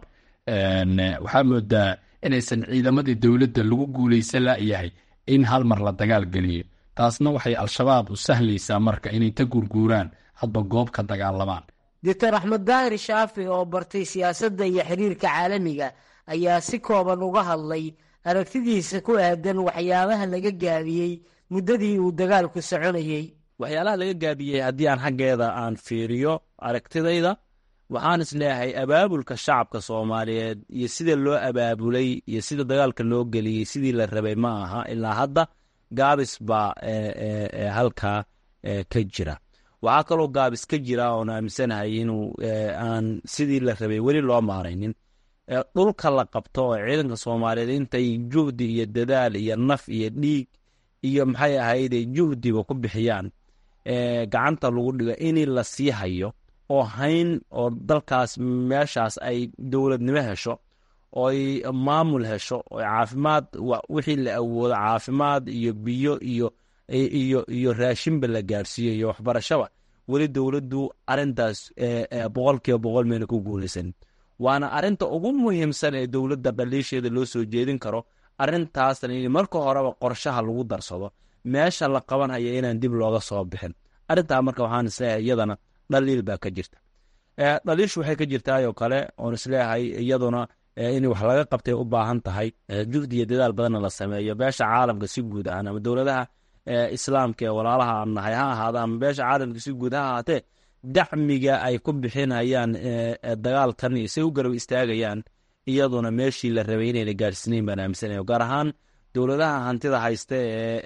waxaa moodaa inaysan ciidamadii dowladda lagu guuleysan layahay in hal mar la dagaal geliyo taasna waxay al-shabaab u sahlaysaa marka inay ta gurguuraan hadba goob ka dagaalamaan doctor axmed daahir shaafi oo bartay siyaasadda iyo xiriirka caalamiga ayaa si kooban uga hadlay aragtidiisa ku aadan waxyaabaha laga gaabiyey muddadii uu dagaalku soconayey waxyaalaha laga gaabiyey haddii aan xaggeeda aan fiiriyo aragtidayda waxaan is leeyahay abaabulka shacabka soomaaliyeed iyo sida loo abaabulay iyo sida dagaalka loo geliyey sidii la rabay ma aha ilaa hadda gaabis baa halkaa ka jira waxaa kaloo gaabis ka jira oon aaminsanahay inuu aan sidii la rabay weli loo maaraynin dhulka la qabto oo ciidanka soomaaliyeed intay juhdi iyo dadaal iyo naf iyo dhiig iyo maxay ahayde juhdiba ku bixiyaan gacanta lagu dhigo in la sii hayo oo hayn oo dalkaas meeshaas ay dowladnimo hesho ooy maamul hesho oo caafimaad wixii la awoodo caafimaad iyo biyo iyo iyo iyo raashinba la gaarsiiyo iyo waxbarashaba weli dowladdu arintaas boqol kiiba boqol mayna ku guulaysan waana arinta ugu muhiimsan ee dowladda dhaliisheeda loo soo jeedin karo arintaasna in marka horeba qorshaha lagu darsado meesha la qabanhaya inaan dib looga soo bixin arintaa marka waxaan isleeyahay iyadana dhaliil baa ka jirta dhaliishu waxay ka jirtaayoo kale oon isleeyahay iyaduna in wax laga qabtay u baahan tahay juhdi iyo dadaal badanna la sameeyo beesha caalamka si guud ahaan ama dowladaha islaamka ee walaalaha aan nahay ha ahaada ama beesha caalamka si guud ha ahaatee dacmiga ay ku bixinayaan dagaalkan iyo say u garab istaagayaan iyaduna meeshii la rabay inayna gaadhsiinayn baan aaminsanaya gaar ahaan dowladaha hantida haysta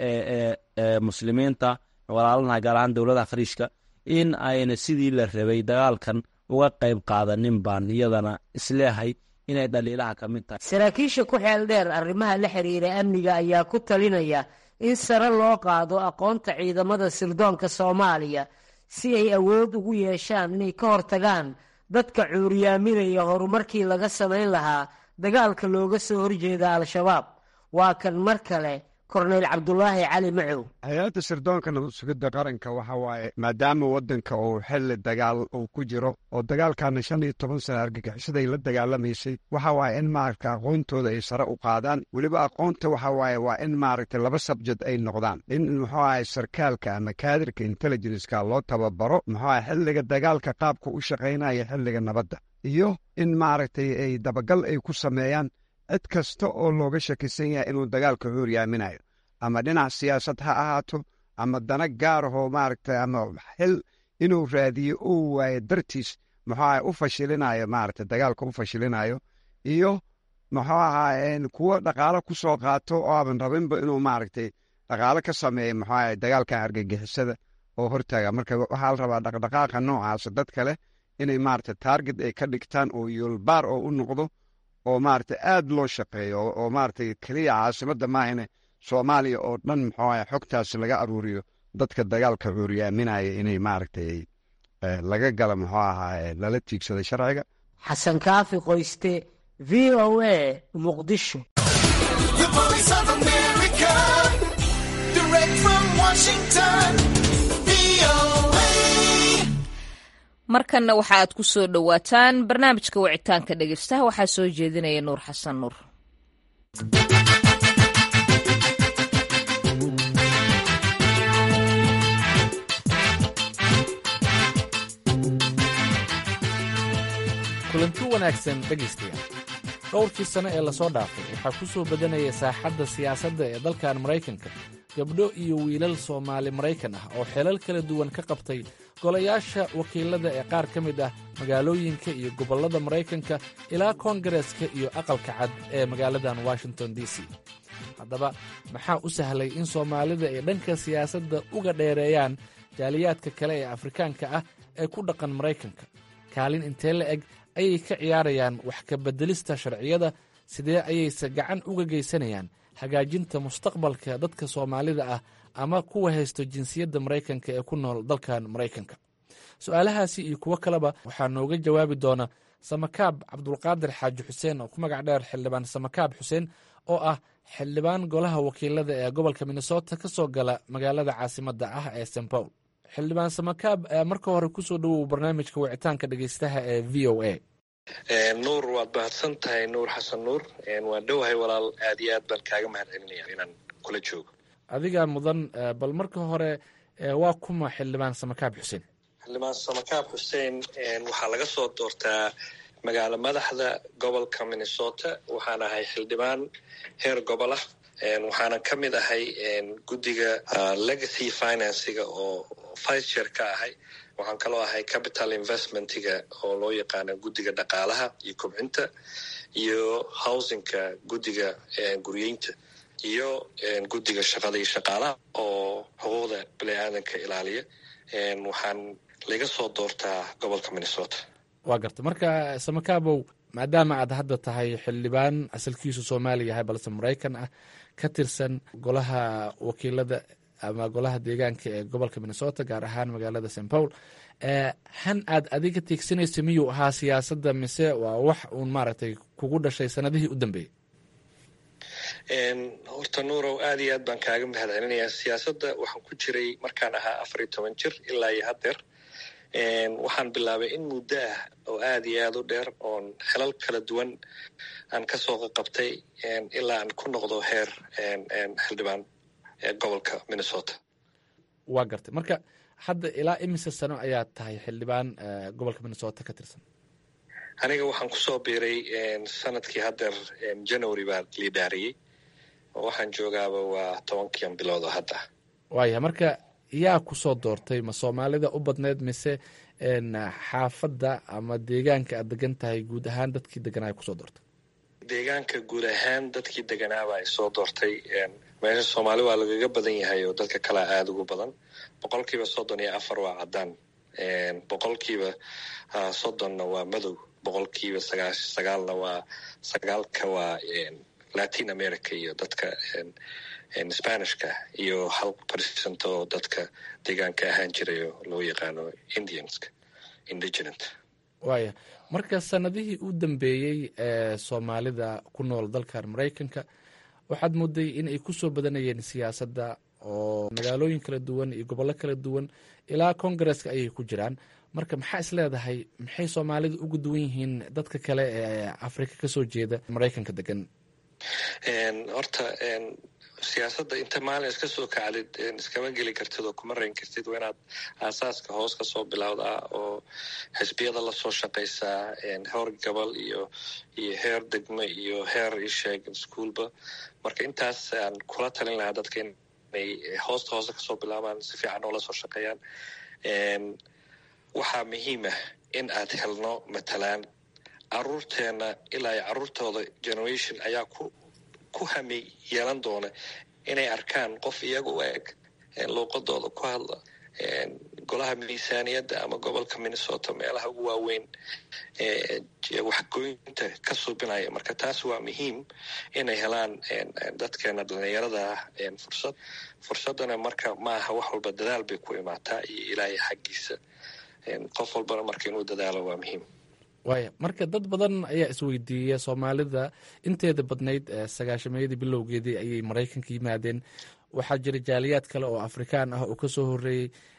ee muslimiinta walaalanaha gaar ahaan dowladaha khariijka in ayna sidii la rabay dagaalkan uga qayb qaadanin baan iyadana isleehay inay dhaliilaha ka mid tahay saraakiisha ku xeel dheer arrimaha la xiriira amniga ayaa ku talinaya in sare loo qaado aqoonta ciidamada sirdoonka soomaaliya si ay awood ugu yeeshaan inay ka hortagaan dadka cuuriyaaminaya horumarkii laga samayn lahaa dagaalka looga soo horjeeda al-shabaab waa kan mar kale korneyl cabdulaahi cali macow hay-adda sirdoonka nabad sugidda qaranka waxa waaye maadaama waddanka uu xilli dagaal uu ku jiro oo dagaalkaana shan iyo toban sana argagixisaday la dagaalamaysay waxa waaye in maaragta aqoontooda ay sare u qaadaan weliba aqoonta waxa waaye waa in maaragta laba sabjed ay noqdaan in muxuu ahay sarkaalka ama kaadirka intelligenska loo tababaro muxuu ahay xilliga dagaalka qaabka u shaqaynaya xilliga nabadda iyo in maaragtay ay dabagal ay ku sameeyaan cid kasta oo looga shakisan yahay inuu dagaalka cuuryaaminayo ama dhinac siyaasad ha ahaato ama dana gaarahoo maaragtay ama xil inuu raadiyo uu waayo dartiis muxuu aha u fashilinayo maaragtay dagaalka u fashilinayo iyo muxuu ahaa kuwo dhaqaalo ku soo qaato oo aaban rabinba inuu maaragtay dhaqaalo ka sameeyo muxuu aha dagaalkan argagixisada oo hortaaga marka waxaa la rabaa dhaqdhaqaaqa noocaasa dad kale inay maaragtay taarget ay ka dhigtaan oo yoolbaar oo u noqdo oo maaragtay aad loo shaqeeyo oo maaragtay keliya caasimadda maahane soomaaliya oo dhan muxuu aha xogtaasi laga aruuriyo dadka dagaalka cuuriyaaminaya inay maaragtay laga gala muxuu ahaa lala tiigsada sharciga xasan kaafi qoyste v o a muqdisho markanna waxa aad ku soo dhowaataan barnaamijka wicitaanka dhegeystaha waxaa soo jeedinaya nuur xasan nuur kulanti wanaagsan dhegaystayaal dhowrkii sano ee lasoo dhaafay waxaa ku soo badanaya saaxadda siyaasadda ee dalkan maraykanka gabdho iyo wiilal soomaali maraykan ah oo xeelal kala duwan ka qabtay golayaasha wakiilada ee qaar ka mid ah magaalooyinka iyo gobollada maraykanka ilaa koongareeska iyo aqalka cad ee magaaladan washington d c haddaba maxaa u sahlay in soomaalida ay dhanka siyaasadda uga dheereeyaan jaaliyaadka kale ee afrikaanka ah ee ku dhaqan maraykanka kaalin intee la eg ayay ka ciyaarayaan wax ka beddelista sharciyada sidee ayayse gacan uga geysanayaan hagaajinta mustaqbalka dadka soomaalida ah ama kuwa haysto jinsiyadda maraykanka ee ku nool dalkan maraykanka su-aalahaasi iyo kuwo kaleba waxaa nooga jawaabi doona samakaab cabdulqaadir xaaji xuseen oo ku magac dheer xildhibaan samakaab xuseen oo ah xildhibaan golaha wakiilada ee gobolka minnesota ka soo gala magaalada caasimadda ah ee st paul xildhibaan samakaab marka hore kusoo dhowow barnaamijka wicitaanka dhegeystaha ee v o a nuur waad mahadsan tahay nuur xasan nuur waan dhowahay walaal aad iyo aad baan kaaga mahad celinaya inaan kula joogo adigaa mudan bal marka hore waa kuma xildhibaan samakaab xuseen xildhibaan samakaab xuseen waxaa laga soo doortaa magaalo madaxda gobolka minnesota waxaan ahay xildhibaan heer gobol ah waxaana ka mid ahay guddiga legacy financyga oo vice chair ka ahay waxaan kaloo ahay capital investmentiga oo loo yaqaano guddiga dhaqaalaha iyo kobcinta iyo housingka guddiga guryeynta iyo guddiga shaqada iyo shaqaalaha oo xuquuqda bani aadanka ilaaliya waxaan laga soo doortaa gobolka minnesota waa garta marka samakaabow maadaama aad hadda tahay xildhibaan asalkiisu soomaaliya yahay balse maraykan ah ka tirsan golaha wakiilada ama golaha deegaanka ee gobolka minnesota gaar ahaan magaalada st paul han aad adiga tiegsanaysa miyuu ahaa siyaasadda mise waa wax uun maaragtay kugu dhashay sanadihii u dambeeyey horta nuurow aad iyo aad baan kaaga mahad celinayaa siyaasadda waxaan ku jiray markaan ahaa afar iyo toban jir ilaa iyo haddeer waxaan bilaabay in muddo ah oo aad iyo aad u dheer oon xelal kala duwan aan kasoo qaqabtay ilaa aan ku noqdo heer xildhibaan gobolka minnesota waa gartay marka hadda ilaa imise sano ayaad tahay xildhibaan gobolka minnesota ka tirsan aniga waxaan kusoo biiray sanadkii haddeer january baa liidaariyey oo waxaan joogaaba waa tobankiian bilood oo hadda waaya marka yaa kusoo doortay ma soomaalida u badneyd mise xaafadda ama deegaanka aad degan tahay guud ahaan dadkii deganaa kusoo doortay deegaanka guud ahaan dadkii deganaaba ay soo doortay meesha soomaali waa lagaga badan yahay oo dadka kalea aada ugu badan boqolkiiba soddon iyo afar waa caddaan boqolkiiba soddonna waa madow boqolkiiba sagaash sagaalna waa sagaalka waa latin america iyo dadka spanishka iyo hal percent oo dadka deegaanka ahaan jiray oo loo yaqaano indianska indigenant waaya marka sanadihii u dambeeyey ee soomaalida ku nool dalkan maraykanka waxaad mooday in ay kusoo badanayeen siyaasadda oo magaalooyin kala duwan iyo gobollo kala duwan ilaa congaresska ayay ku jiraan marka maxaa is leedahay maxay soomaalida uga duwan yihiin dadka kale ee afrika kasoo jeeda maraykanka degan horta siyaasadda inta maalin iska soo kacdid iskama geli kartid oo kuma rayn kartid waa inaad aasaaska hoos ka soo bilowdaa oo xisbiyada lasoo shaqaysaa heer gobol iyo iyo heer degmo iyo heer isheeg ischoolba marka intaas aan kula talin lahaa dadka inay hoosta hoose kasoo bilaabaan si fiican oo lasoo shaqeeyaan waxaa muhiimah in aad helno matalaan caruurteena ilaa iyo caruurtooda generation ayaa ku ku hami yeelan doona inay arkaan qof iyaga u eg luuqadooda ku hadla golaha miisaaniyadda ama gobolka minnesota meelaha ugu waaweyn waxgoynta ka suubinaya marka taas waa muhiim inay helaan dadkeena dhalinyarada ah fursad fursadana marka maaha wax walba dadaal bay ku imaataa iyo ilaahay xaggiisa qof walbana marka inuu dadaalo waa muhiim waaya marka dad badan ayaa isweydiiya soomaalida inteeda badnayd sagaashameeyadii bilowgeedii ayay maraykanka yimaadeen waxaa jira jaaliyaad kale oo afrikaan ah oo kasoo horeeyey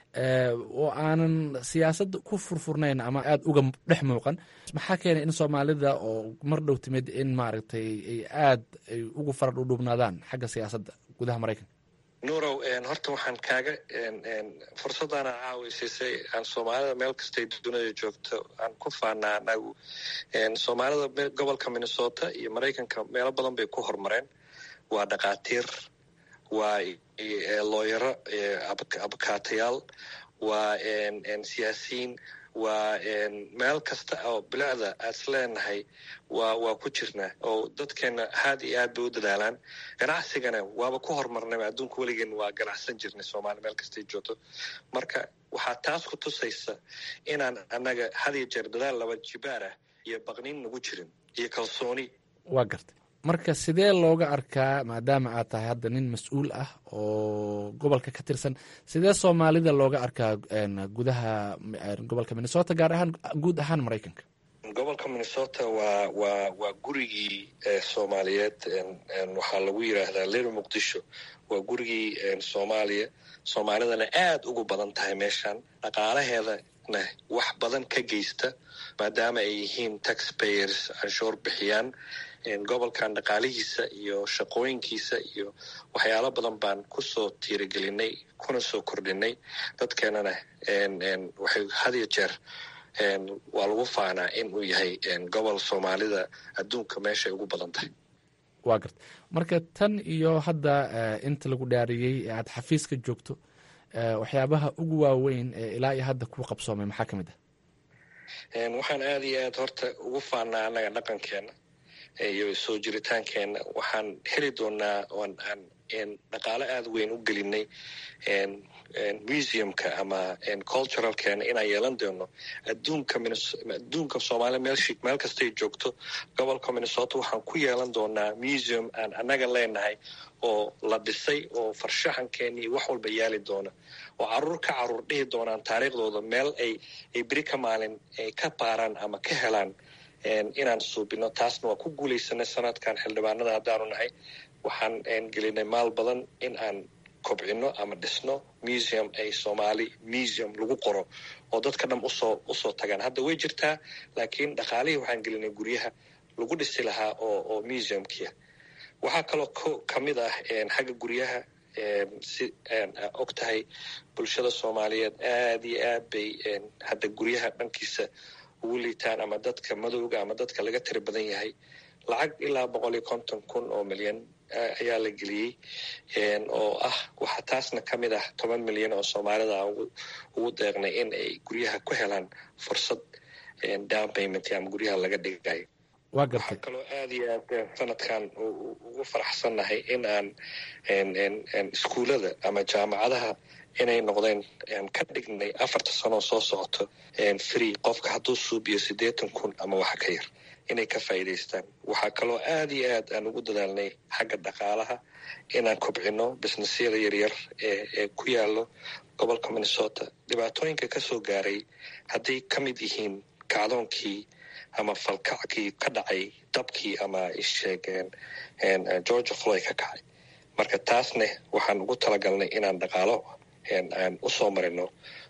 oo aanan siyaasadda ku furfurnayn ama aada uga dhex muuqan maxaa keenay in soomaalida oo mar dhow timid in maaragtay ay aad ay ugu fara dhudhubnaadaan xagga siyaasadda gudaha maraykanka nuurow horta waxaan kaaga fursaddaana caawisiisay aan soomaalida meel kastay dunida joogto aan ku faanaa anagu soomaalida gobolka minnesota iyo maraykanka meelo badan bay ku horumareen waa dhakhaatiir waa looyaro abkaatayaal waa siyaasiyiin waa meel kasta oo bilicda aad is leenahay waa waa ku jirnaa oo dadkeena aad iyo aad bay u dadaalaan ganacsigana waaba ku horumarnay adduunka weligeen waa ganacsan jirnay soomaaliya meel kastay joogto marka waxaa taas ku tusaysa inaan annaga had iyo jeer dadaal laba jibaar ah iyo baqniin nagu jirin iyo kalsooni waa gartay marka sidee looga arkaa maadaama aad tahay hadda nin mas-uul ah oo gobolka ka tirsan sidee soomaalida looga arkaa gudaha gobolka minnesota gaar ahaan guud ahaan maraykanka gobolka minnesota waa waa waa gurigii soomaaliyeed waxaa lagu yiraahdaa lir muqdisho waa gurigii soomaaliya soomaalidana aad ugu badan tahay meeshan dhaqaalaheedana wax badan ka geysta maadaama ay yihiin taxpayers canshuur bixiyaan gobolkan dhaqaalihiisa iyo shaqooyinkiisa iyo waxyaalo badan baan kusoo tiirigelinay kuna soo kordhinay dadkeenana waxay had iyo jeer waa lagu faanaa in uu yahay gobol soomaalida adduunka meeshay ugu badan tahay waa garta marka tan iyo hadda inta lagu dhaariyey ee aad xafiiska joogto waxyaabaha ugu waaweyn ee ilaa iyo hadda ku qabsoomay maxaa ka mid ah waxaan aada iyo aad horta ugu faanaa annaga dhaqankeena iyo soo jiritaankeenna waxaan heli doonaa oon aan dhaqaalo aada weyn u gelinay museumka ama culturalkeena inaan yeelan doono adduunka adduunka soomaaliya meel meel kastay joogto gobolka minnesota waxaan ku yeelan doonaa museum aan annaga leenahay oo la dhisay oo farshaxankeeni wax walba yaali doona oo caruur ka caruur dhihi doonaan taariikhdooda meel ay ay beri ka maalin ay ka baaraan ama ka helaan inaan suubino taasna waa ku guulaysanay sanadkan xildhibaanada haddaanu nahay waxaan gelinay maal badan in aan kobcino ama dhisno museum ay soomaali museum lagu qoro oo dadka dham usoo usoo tagaan hadda way jirtaa laakiin dhaqaalihii waxaan gelinay guryaha lagu dhisi lahaa oo oo museumkia waxaa kaloo ka mid ah xagga guryaha si og tahay bulshada soomaaliyeed aada iyo aad bay hadda guryaha dhankiisa ugu liitaan ama dadka madowga ama dadka laga tiri badan yahay lacag ilaa boqol iyo konton kun oo milyan ayaa la geliyey oo ah waxaa taasna ka mid ah toban milyan oo soomaalida aan ugu deeqnay in ay guryaha ku helaan fursad down payment ama guryaha laga dhigayo waxaa kaloo aada iyo aad sanadkan ugu faraxsannahay in aan iskuullada ama jaamacadaha inay noqdeen ka dhignay afarta sanoo soo socoto free qofka hadduu suubiyo siddeetan kun ama waxa ka yar inay ka faa'iidaystaan waxaa kaloo aada iyo aad aan ugu dadaalnay xagga dhaqaalaha inaan kobcino businessyada yaryar ee ee ku yaallo gobolka minnesota dhibaatooyinka ka soo gaaray hadday ka mid yihiin kacdoonkii ama falkackii ka dhacay dabkii ama isheegeen georgia floy ka kacay marka taasne waxaan ugu talagalnay inaan dhaqaalo aan usoo marino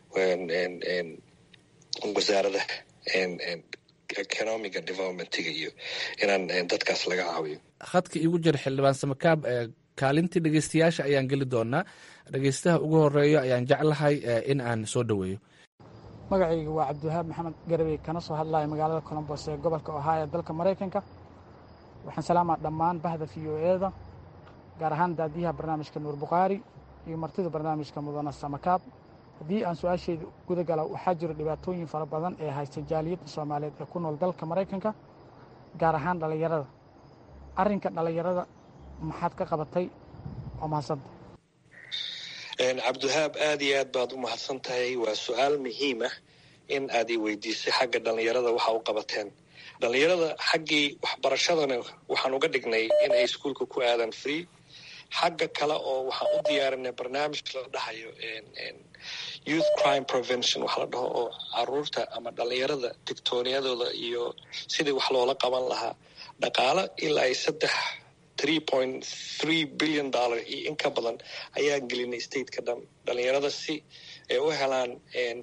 wasaarada economiga developmentiga iyo inaan dadkaas laga caawiyo khadka iigu jira xildhibaan samakaab kaalintii dhegeystayaasha ayaan geli doonaa dhegeystaha ugu horeeyo ayaan jeclahay in aan soo dhoweeyo magacayga waa cabdiwahaab maxamed garabey kana soo hadlaya magaalada colombos ee gobolka ohio dalka maraykanka waxaan salaamaa dhammaan bahda v o eda gaar ahaan daadiyaha barnaamijka nuur bukhaari iyo martida barnaamijka mudana samakaab haddii aan su-aashayda guda gala waxaa jiro dhibaatooyin fara badan ee haysta jaaliyadda soomaaliyeed ee ku nool dalka maraykanka gaar ahaan dhallinyarada arrinka dhallinyarada maxaad ka qabatay waa mahadsanta cabdiwahaab aada iyo aad baad u mahadsan tahay waa su-aal muhiim ah in aad i weydiisay xagga dhallinyarada waxa u qabateen dhallinyarada xaggii waxbarashadana waxaan uga dhignay in ay iskuolka ku aadaan free xagga kale oo waxaan u diyaarinay barnaamij la dhahayo youth crime prevention waxa la dhaho oo caruurta ama dhallinyarada digtooniyadooda iyo sidii wax loola qaban lahaa dhaqaalo ilaa ay saddex three point three billion dollar iyo in ka badan ayaan gelinay stateka dhan dhallinyarada si ay u helaan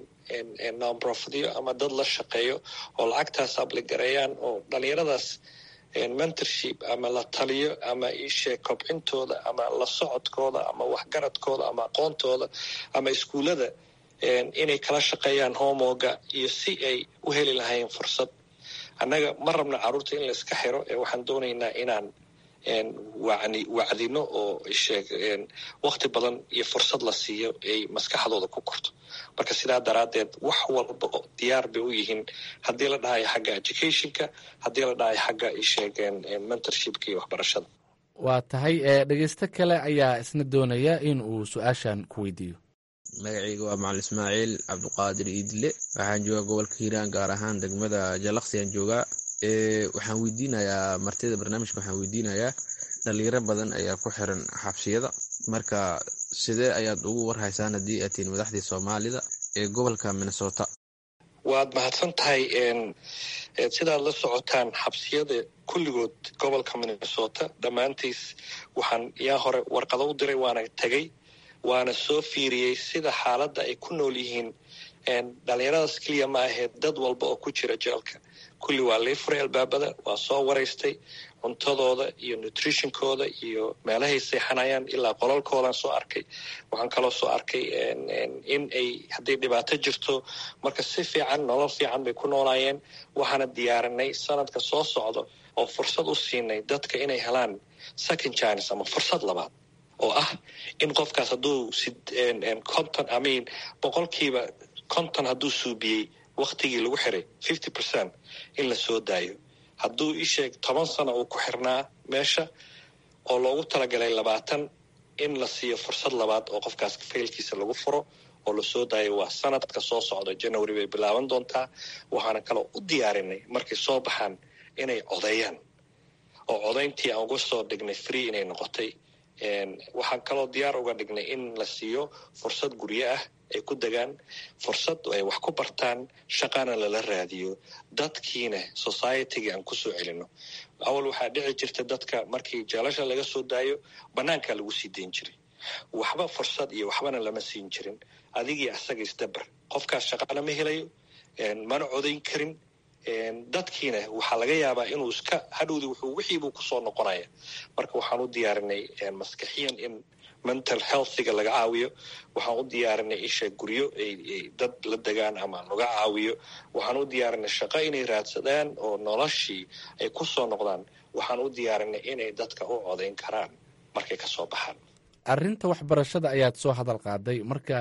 nonprofityo ama dad la shaqeeyo oo lacagtaas abligareeyaan oo dhalinyaradaas mentorship ama la taliyo ama isheeg kobcintooda ama la socodkooda ama waxgaradkooda ama aqoontooda ama iskuullada inay kala shaqeeyaan homoga iyo si ay u heli lahayn fursad annaga ma rabna carruurta in la iska xiro ee waxaan doonaynaa inaan wani wacdino oo sheeg wakti badan iyo fursad la siiyo ay maskaxdooda ku korto marka sidaa daraaddeed wax walba diyaar bay u yihiin haddii la dhahayo xagga educationka haddii la dhahayo xagga isheeg mentorshipka iyo waxbarashada waa tahay dhegeysto kale ayaa isna doonaya in uu su-aashan ku weydiiyo magacayga waa macalin ismaaciil cabduqaadir iidle waxaan joogaa gobolka hiiraan gaar ahaan degmada jalaqsiyan joogaa waxaan weydiinayaa martida barnaamijka waxaan weydiinayaa dhalinyaro badan ayaa ku xiran xabsiyada marka sidee ayaad ugu warhaysaan haddii aad tihiin madaxdii soomaalida ee gobolka minnesota waad mahadsan tahay sidaad la socotaan xabsiyada kulligood gobolka minnesota dhammaantiis waxaan yaa hore warqado u diray waana tegey waana soo fiiriyey sida xaaladda ay ku nool yihiin dhalinyaradaas keliya ma ahayd dad walba oo ku jira jeelka kulli waa lii furay albaabada waa soo waraystay cuntadooda iyo nutritionkooda iyo meelahay seexanayaan ilaa qolalkoodan soo arkay waxaan kaloo soo arkay in ay hadday dhibaato jirto marka si fiican nolol fiican bay ku noolaayeen waxaana diyaarinay sanadka soo socda oo fursad u siinay dadka inay helaan second chines ama fursad labaad oo ah in qofkaas hadduu conton amin boqolkiiba conton hadduu suubiyey waktigii lagu xiray fifty percent in la soo daayo hadduu isheeg toban sano uu ku xirnaa meesha oo loogu talagalay labaatan in la siiyo fursad labaad oo qofkaas faylkiisa lagu furo oo lasoo daayo waa sanadka soo socda january bay bilaaban doontaa waxaana kaloo u diyaarinay markay soo baxaan inay codeeyaan oo codayntii aan uga soo dhignay free inay noqotay waxaan kaloo diyaar uga dhignay in la siiyo fursad guryo ah ay ku degaan fursad ay wax ku bartaan shaqana lala raadiyo dadkiina societygii aan kusoo celino awal waxaa dhici jirta dadka markii jeelasha laga soo daayo banaankaa lagu sii dayn jiray waxba fursad iyo waxbana lama siin jirin adigii asaga isdabar qofkaas shaqana ma helayo mana codayn karin dadkiina waxaa laga yaabaa inuu iska hadhowdi wuxuu wixiibuu kusoo noqonaya marka waxaan u diyaarinay maskaxiyan in mental healthiga laga caawiyo waxaan u diyaarinay isha guryo ay dad la degaan ama laga caawiyo waxaan u diyaarinay shaqo inay raadsadaan oo noloshii ay kusoo noqdaan waxaan u diyaarinay inay dadka u codayn karaan markay kasoo baxaan arrinta waxbarashada ayaad soo hadal qaaday marka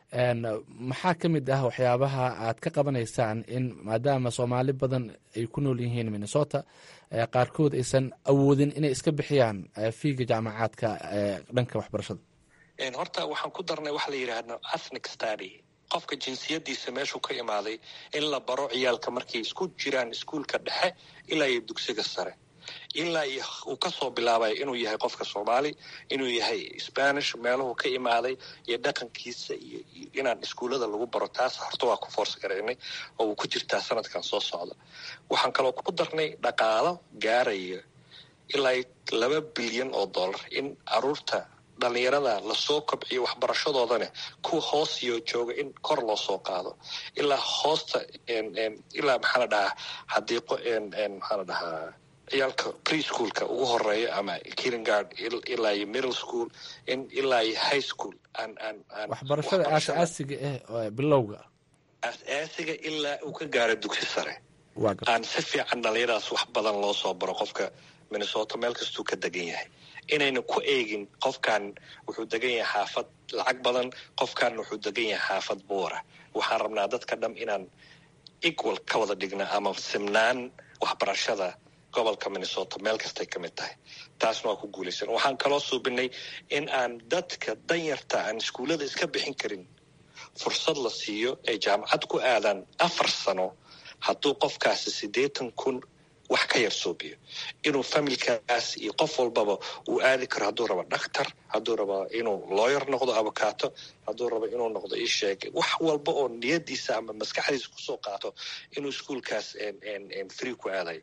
maxaa ka mid ah waxyaabaha aad ka qabanaysaan in maadaama soomaali badan ay ku nool yihiin minnesota qaarkood aysan awoodin inay iska bixiyaan fiiga jaamacaadka dhanka waxbarashada horta waxaan ku darnay waxa la yidhaahdo ethnic study qofka jinsiyadiisa meeshuu ka imaaday in la baro ciyaalka markay isku jiraan iskuulka dhexe ilaa iyo dugsiga sare ilaa uu kasoo bilaabay inuu yahay qofka soomaali inuu yahay spanish meeluhu ka imaaday iyo dhaqankiisa iyo inaan iskuullada lagu baro taas horta waa ku foors garaynay oo uu ku jirtaa sanadkan soo socda waxaan kaloo ku darnay dhaqaalo gaaraya ilaa laba bilyan oo dollar in caruurta dhalinyarada lasoo kobciyo waxbarashadoodana kuwa hoos iyo jooga in kor loo soo qaado ilaa hoosta ilaa maxaa la dhahaa xadiiqo maxaa la dhahaa ciyaalka preschoolka ugu horeeya ama kinegard ilaa iyo middle school in ilaa iyo high school waxbarashada aasaasiga ah bilowga aasaasiga ilaa uu ka gaaro dugsi sare aan si fiican dhalinyaradaas wax badan loo soo baro qofka minnesota meel kastuu ka degan yahay inayna ku eegin qofkan wuxuu degan yahay xaafad lacag badan qofkan wuxuu degan yahay xaafad buura waxaan rabnaa dadka dham inaan equal ka wada dhigna ama simnaan waxbarashada gobolka minnesota meel kastay ka mid tahay taasna waa ku guulaysan waxaan kaloo suubinay in aan dadka danyarta aan iskuullada iska bixin karin fursad la siiyo ay jaamacad ku aadaan afar sano hadduu qofkaasi siddeetan kun wax ka yar suubiyo inuu familkaas iyo qof walbaba uu aadi karo hadduu rabo dhakhtar hadduu rabo inuu looyer noqdo avocaato hadduu rabo inuu noqdo isheeg wax walba oo niyadiisa ama maskaxdiisa kusoo qaato inuu iskuolkaas free ku aadayo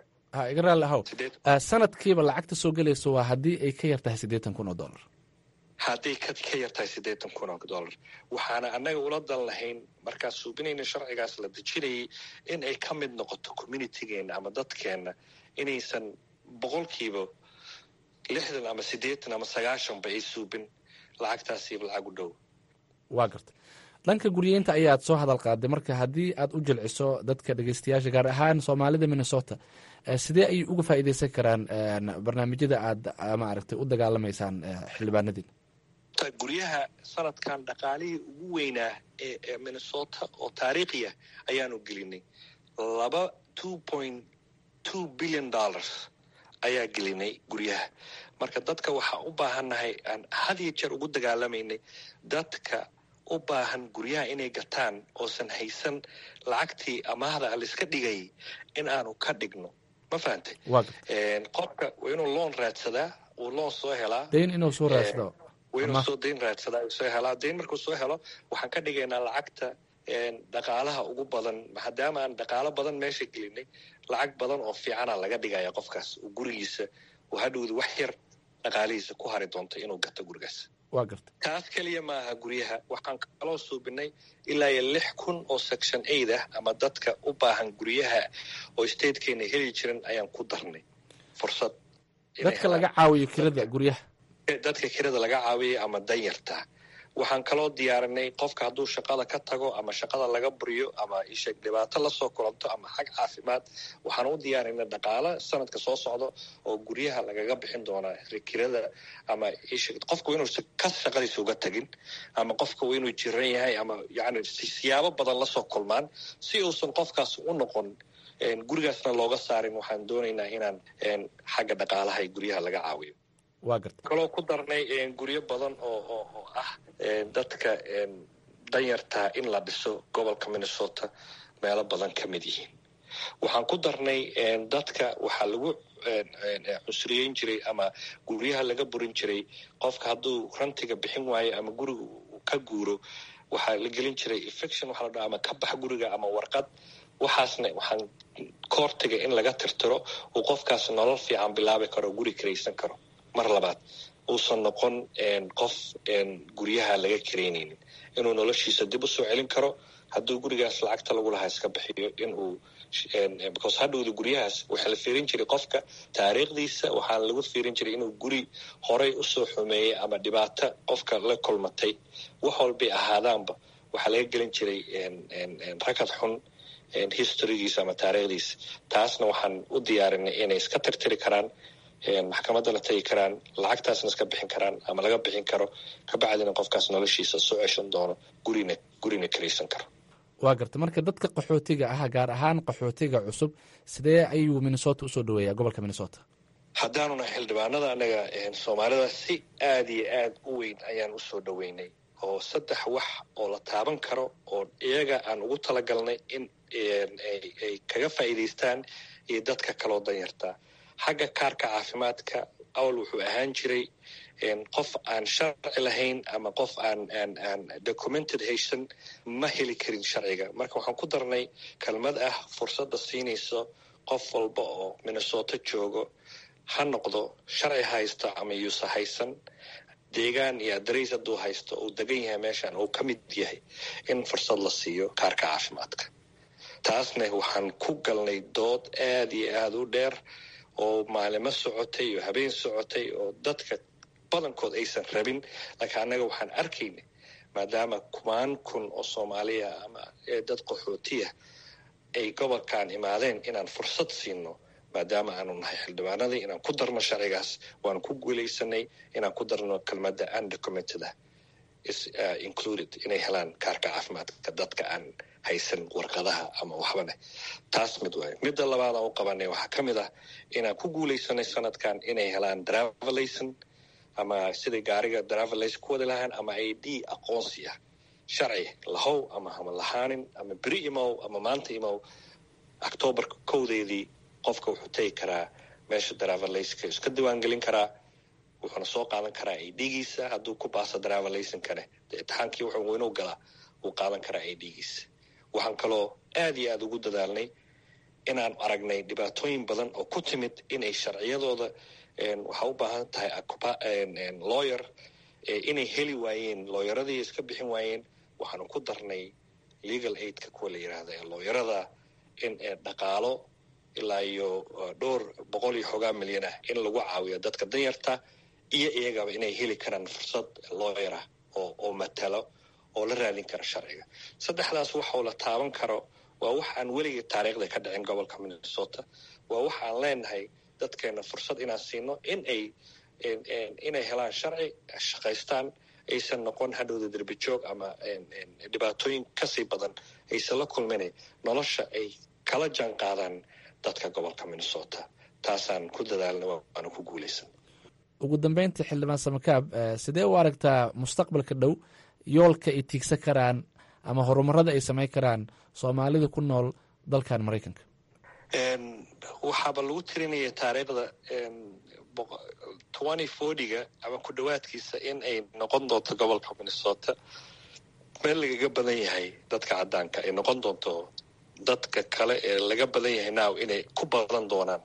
iga raalli ahow sanadkiiba lacagta soo gelayso waa haddii ay ka yar tahay siddeetan kun oo dollar hadday ka ka yartahay siddeetan kun oo dollar waxaana annaga ula dan lahayn markaa suubinayna sharcigaas la dejinayay in ay ka mid noqoto communitygeenna ama dadkeenna inaysan boqolkiiba lixdan ama siddeetan ama sagaashanba ay suubin lacagtaasiiba lacag u dhow waa garta dhanka guryeynta ayaad soo hadal qaaday marka haddii aad u jilciso dadka dhegeystayaasha gaar ahaan soomaalida minnesota sidee ayay uga faa'iideysan karaan barnaamijyada aad maaragtay u dagaalamaysaan xildhibaanadiin guryaha sanadkan dhaqaalihii ugu weynaa ee minnesota oo taariikhiya ayaanu gelinay laba two point two billion dollars ayaa gelinay guryaha marka dadka waxaa u baahannahay aan had iyo jeer ugu dagaalamaynay dadka u baahan guryaha inay gataan oosan haysan lacagtii amaahda laiska dhigay in aanu ka dhigno ma fahantay qofka waa inuu loon raadsadaa uu loon soo helaa dayn inuu soo raadsado waa inuu soo dayn raadsadaa uu soo helaa dayn markuu soo helo waxaan ka dhigaynaa lacagta dhaqaalaha ugu badan maadaama aan dhaqaalo badan meesha gelinay lacag badan oo fiicana laga dhigaya qofkaas uu gurigiisa uu hadhowda wax yar dhaqaalihiisa ku hari doonto inuu gato gurigaas waa garta taas keliya maaha guryaha waxaan kaloo suubinay ilaa iyo lix kun oo section aid ah ama dadka u baahan guryaha oo statekeena heli jiran ayaan ku darnay fursad dadka laga caawiyo kirada guryaha dadka kirada laga caawiyay ama danyarta waxaan kaloo diyaarinay qofka hadduu shaqada ka tago ama shaqada laga buriyo ama isheeg dhibaato lasoo kulanto ama xag caafimaad waxaan u diyaarinay dhaqaalo sanadka soo socdo oo guryaha lagaga bixin doonaa kirada ama isheeg qofka inuu ka shaqadiisa uga tagin ama qofka waa inuu jiran yahay ama yani siyaabo badan lasoo kulmaan si uusan qofkaas u noqon gurigaasna looga saarin waxaan doonaynaa inaan xagga dhaqaalaha guryaha laga caawiyo waa garta kaloo ku darnay guryo badan oo oo oo ah dadka danyartaa in la dhiso gobolka minnesota meelo badan ka mid yihiin waxaan ku darnay dadka waxaa lagu cusriyeyn jiray ama guryaha laga burin jiray qofka hadduu rantiga bixin waayo ama guriga ka guuro waxaa la gelin jiray infection waxaa la dhaha ama ka bax guriga ama warqad waxaasna waxaan koortiga in laga tirtiro uu qofkaas nolol fiican bilaabi karo guri karaysan karo mar labaad uusan noqon qof guryaha laga karaynaynin inuu noloshiisa dib usoo celin karo hadduu gurigaas lacagta lagu lahaa iska bixiyo inuu because hadhowda guryahaas waxaa la fiirin jiray qofka taariikhdiisa waxaa lagu fiirin jiray inuu guri horay usoo xumeeyey ama dhibaato qofka la kulmatay wax walbay ahaadaanba waxaa laga gelin jiray rakad xun historygiisa ama taariikhdiisa taasna waxaan u diyaarinay inay iska tirtiri karaan maxkamadda la tagi karaan lacagtaasna iska bixin karaan ama laga bixin karo kabacdina qofkaas noloshiisa soo ceshan doono gurina gurina karaysan karo waa garta marka dadka qaxootiga ah gaar ahaan qaxootiga cusub sidee ayuu minnesota usoo dhaweeyaa gobolka minnesota haddaanuna xildhibaanada anaga soomaalida si aada iyo aad u weyn ayaan usoo dhaweynay oo saddex wax oo la taaban karo oo iyaga aan ugu talagalnay in ay kaga faa'iidaystaan iyo dadka kaloo danyartaa xagga kaarka caafimaadka awal wuxuu ahaan jiray qof aan sharci lahayn ama qof aan aan aan documented haysan ma heli karin sharciga marka waxaan ku darnay kelmad ah fursadda siinayso qof walba oo minnesota joogo ha noqdo sharci haysto ama yuusa haysan deegaan iyo adarays hadduu haysto uu degan yahay meeshan uu ka mid yahay in fursad la siiyo kaarka caafimaadka taasna waxaan ku galnay dood aada iyo aada u dheer oo maalimo socotay oo habeen socotay oo dadka badankood aysan rabin laakiin annaga waxaan arkaynay maadaama kumaan kun oo soomaaliya ama dad qaxootiya ay gobolkan imaadeen inaan fursad siino maadaama aanu nahay xildhibaanadii inaan ku darno sharcigaas waanu ku guulaysanay inaan ku darno kelmadda undocumented ah included inay helaan kaarka caafimaadka dadka aan haysan warqadaha ama waxbane taas mid waay midda labaad aan u qabanay waxaa ka mid ah inaan ku guulaysanay sanadkan inay helaan driverlayson ama siday gaariga driverlayson ku wadi lahaan ama i d aqoonsi ah sharci lahow ama hama lahaanin ama beri imow ama maanta imow octoobarka kowdeedii qofka wuxuu tegi karaa meesha driverlaysonka iska diiwaangelin karaa wuxuuna soo qaadan karaa i d-giisa hadduu ku baaso driverlaysonkane imtixaankii wuxuu inuu galaa wuu qaadan karaa i d-giisa waxaan kaloo aada iyo aada ugu dadaalnay inaan aragnay dhibaatooyin badan oo ku timid inay sharciyadooda waxaa u baahan tahay lawyer inay heli waayeen looyaradii iska bixin waayeen waxaanu ku darnay legal aidka kuwa la yidhaahda ee looyarada in dhaqaalo ilaa iyo dhowr boqol iyo xoogaa milyan ah in lagu caawiyo dadka danyarta iyo iyagaba inay heli karaan fursad looyara oo oo matalo oo la raadin kara sharciga saddexdaas waxau la taaban karo waa wax aan weligii taariikhda ka dhicin gobolka minnesota waa wax aan leenahay dadkeena fursad inaan siino in ay inay helaan sharci shaqaystaan aysan noqon hadhowda derbi joog ama dhibaatooyin kasii badan aysan la kulmin nolosha ay kala jaan qaadaan dadka gobolka minnesota taasaan ku dadaalna waana ku guulaysan ugu dambeyntii xildhibaan samakaab sidee u aragtaa mustaqbalka dhow yoolka ay tiigsan karaan ama horumarada ay samayn karaan soomaalida ku nool dalkan maraykanka waxaaba lagu tirinaya taariikhda twenty fortyga ama ku dhowaadkiisa in ay noqon doonto gobolka minnesota meel lagaga badan yahay dadka caddaanka ay noqon doonto dadka kale ee laga badan yahay now inay ku badan doonaan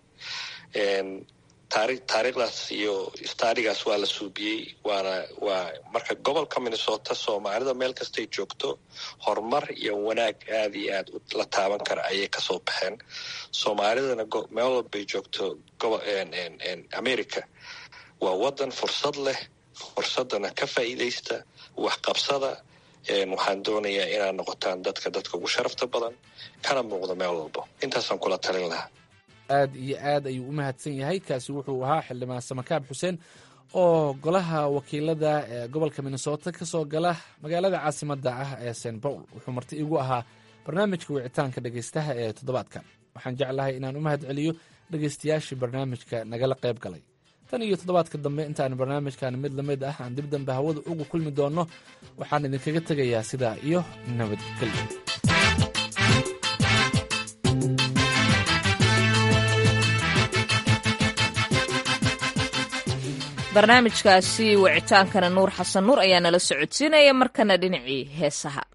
taari taariikhdaas iyo staadigaas waa la suubiyey waana waa marka gobolka minnesota soomaalida meel kastay joogto horumar iyo wanaag aada iyo aad la taaban kara ayay kasoo baxeen soomaalidana meel walbay joogto gobo america waa wadan fursad leh fursadana ka faa'iidaysta waxqabsada waxaan doonayaa inaad noqotaan dadka dadka ugu sharafta badan kana muuqdo meel walbo intaasaan kula talin lahaa aad iyo aad ayuu u mahadsan yahay kaasi wuxuu ahaa xildhibaan samakaab xuseen oo golaha wakiilada ee gobolka minnesota ka soo gala magaalada caasimadda ah ee st paul wuxuu marti igu ahaa barnaamijka wicitaanka dhegaystaha ee toddobaadkan waxaan jeclahay inaan u mahad celiyo dhegaystayaashii barnaamijka nagala qayb galay tan iyo toddobaadka dambe intaan barnaamijkan mid lamid ah aan dib dambe hawada ugu kulmi doonno waxaan idinkaga tegayaa sidaa iyo nabadgelyo barnaamijkaasi wicitaankana nuur xasan nuur ayaa nala socodsiinaya markana dhinacii heesaha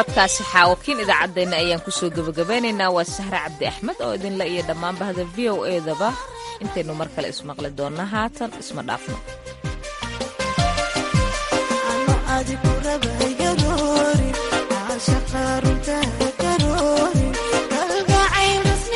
codkaasi xaawakiin idaacaddeenna ayaan kusoo gebagabeynaynaa waa sahre cabdi axmed oo idinla iyo dhammaan bahda v o edaba intaynu mar kale ismaqli doonna haatan isma dhaafno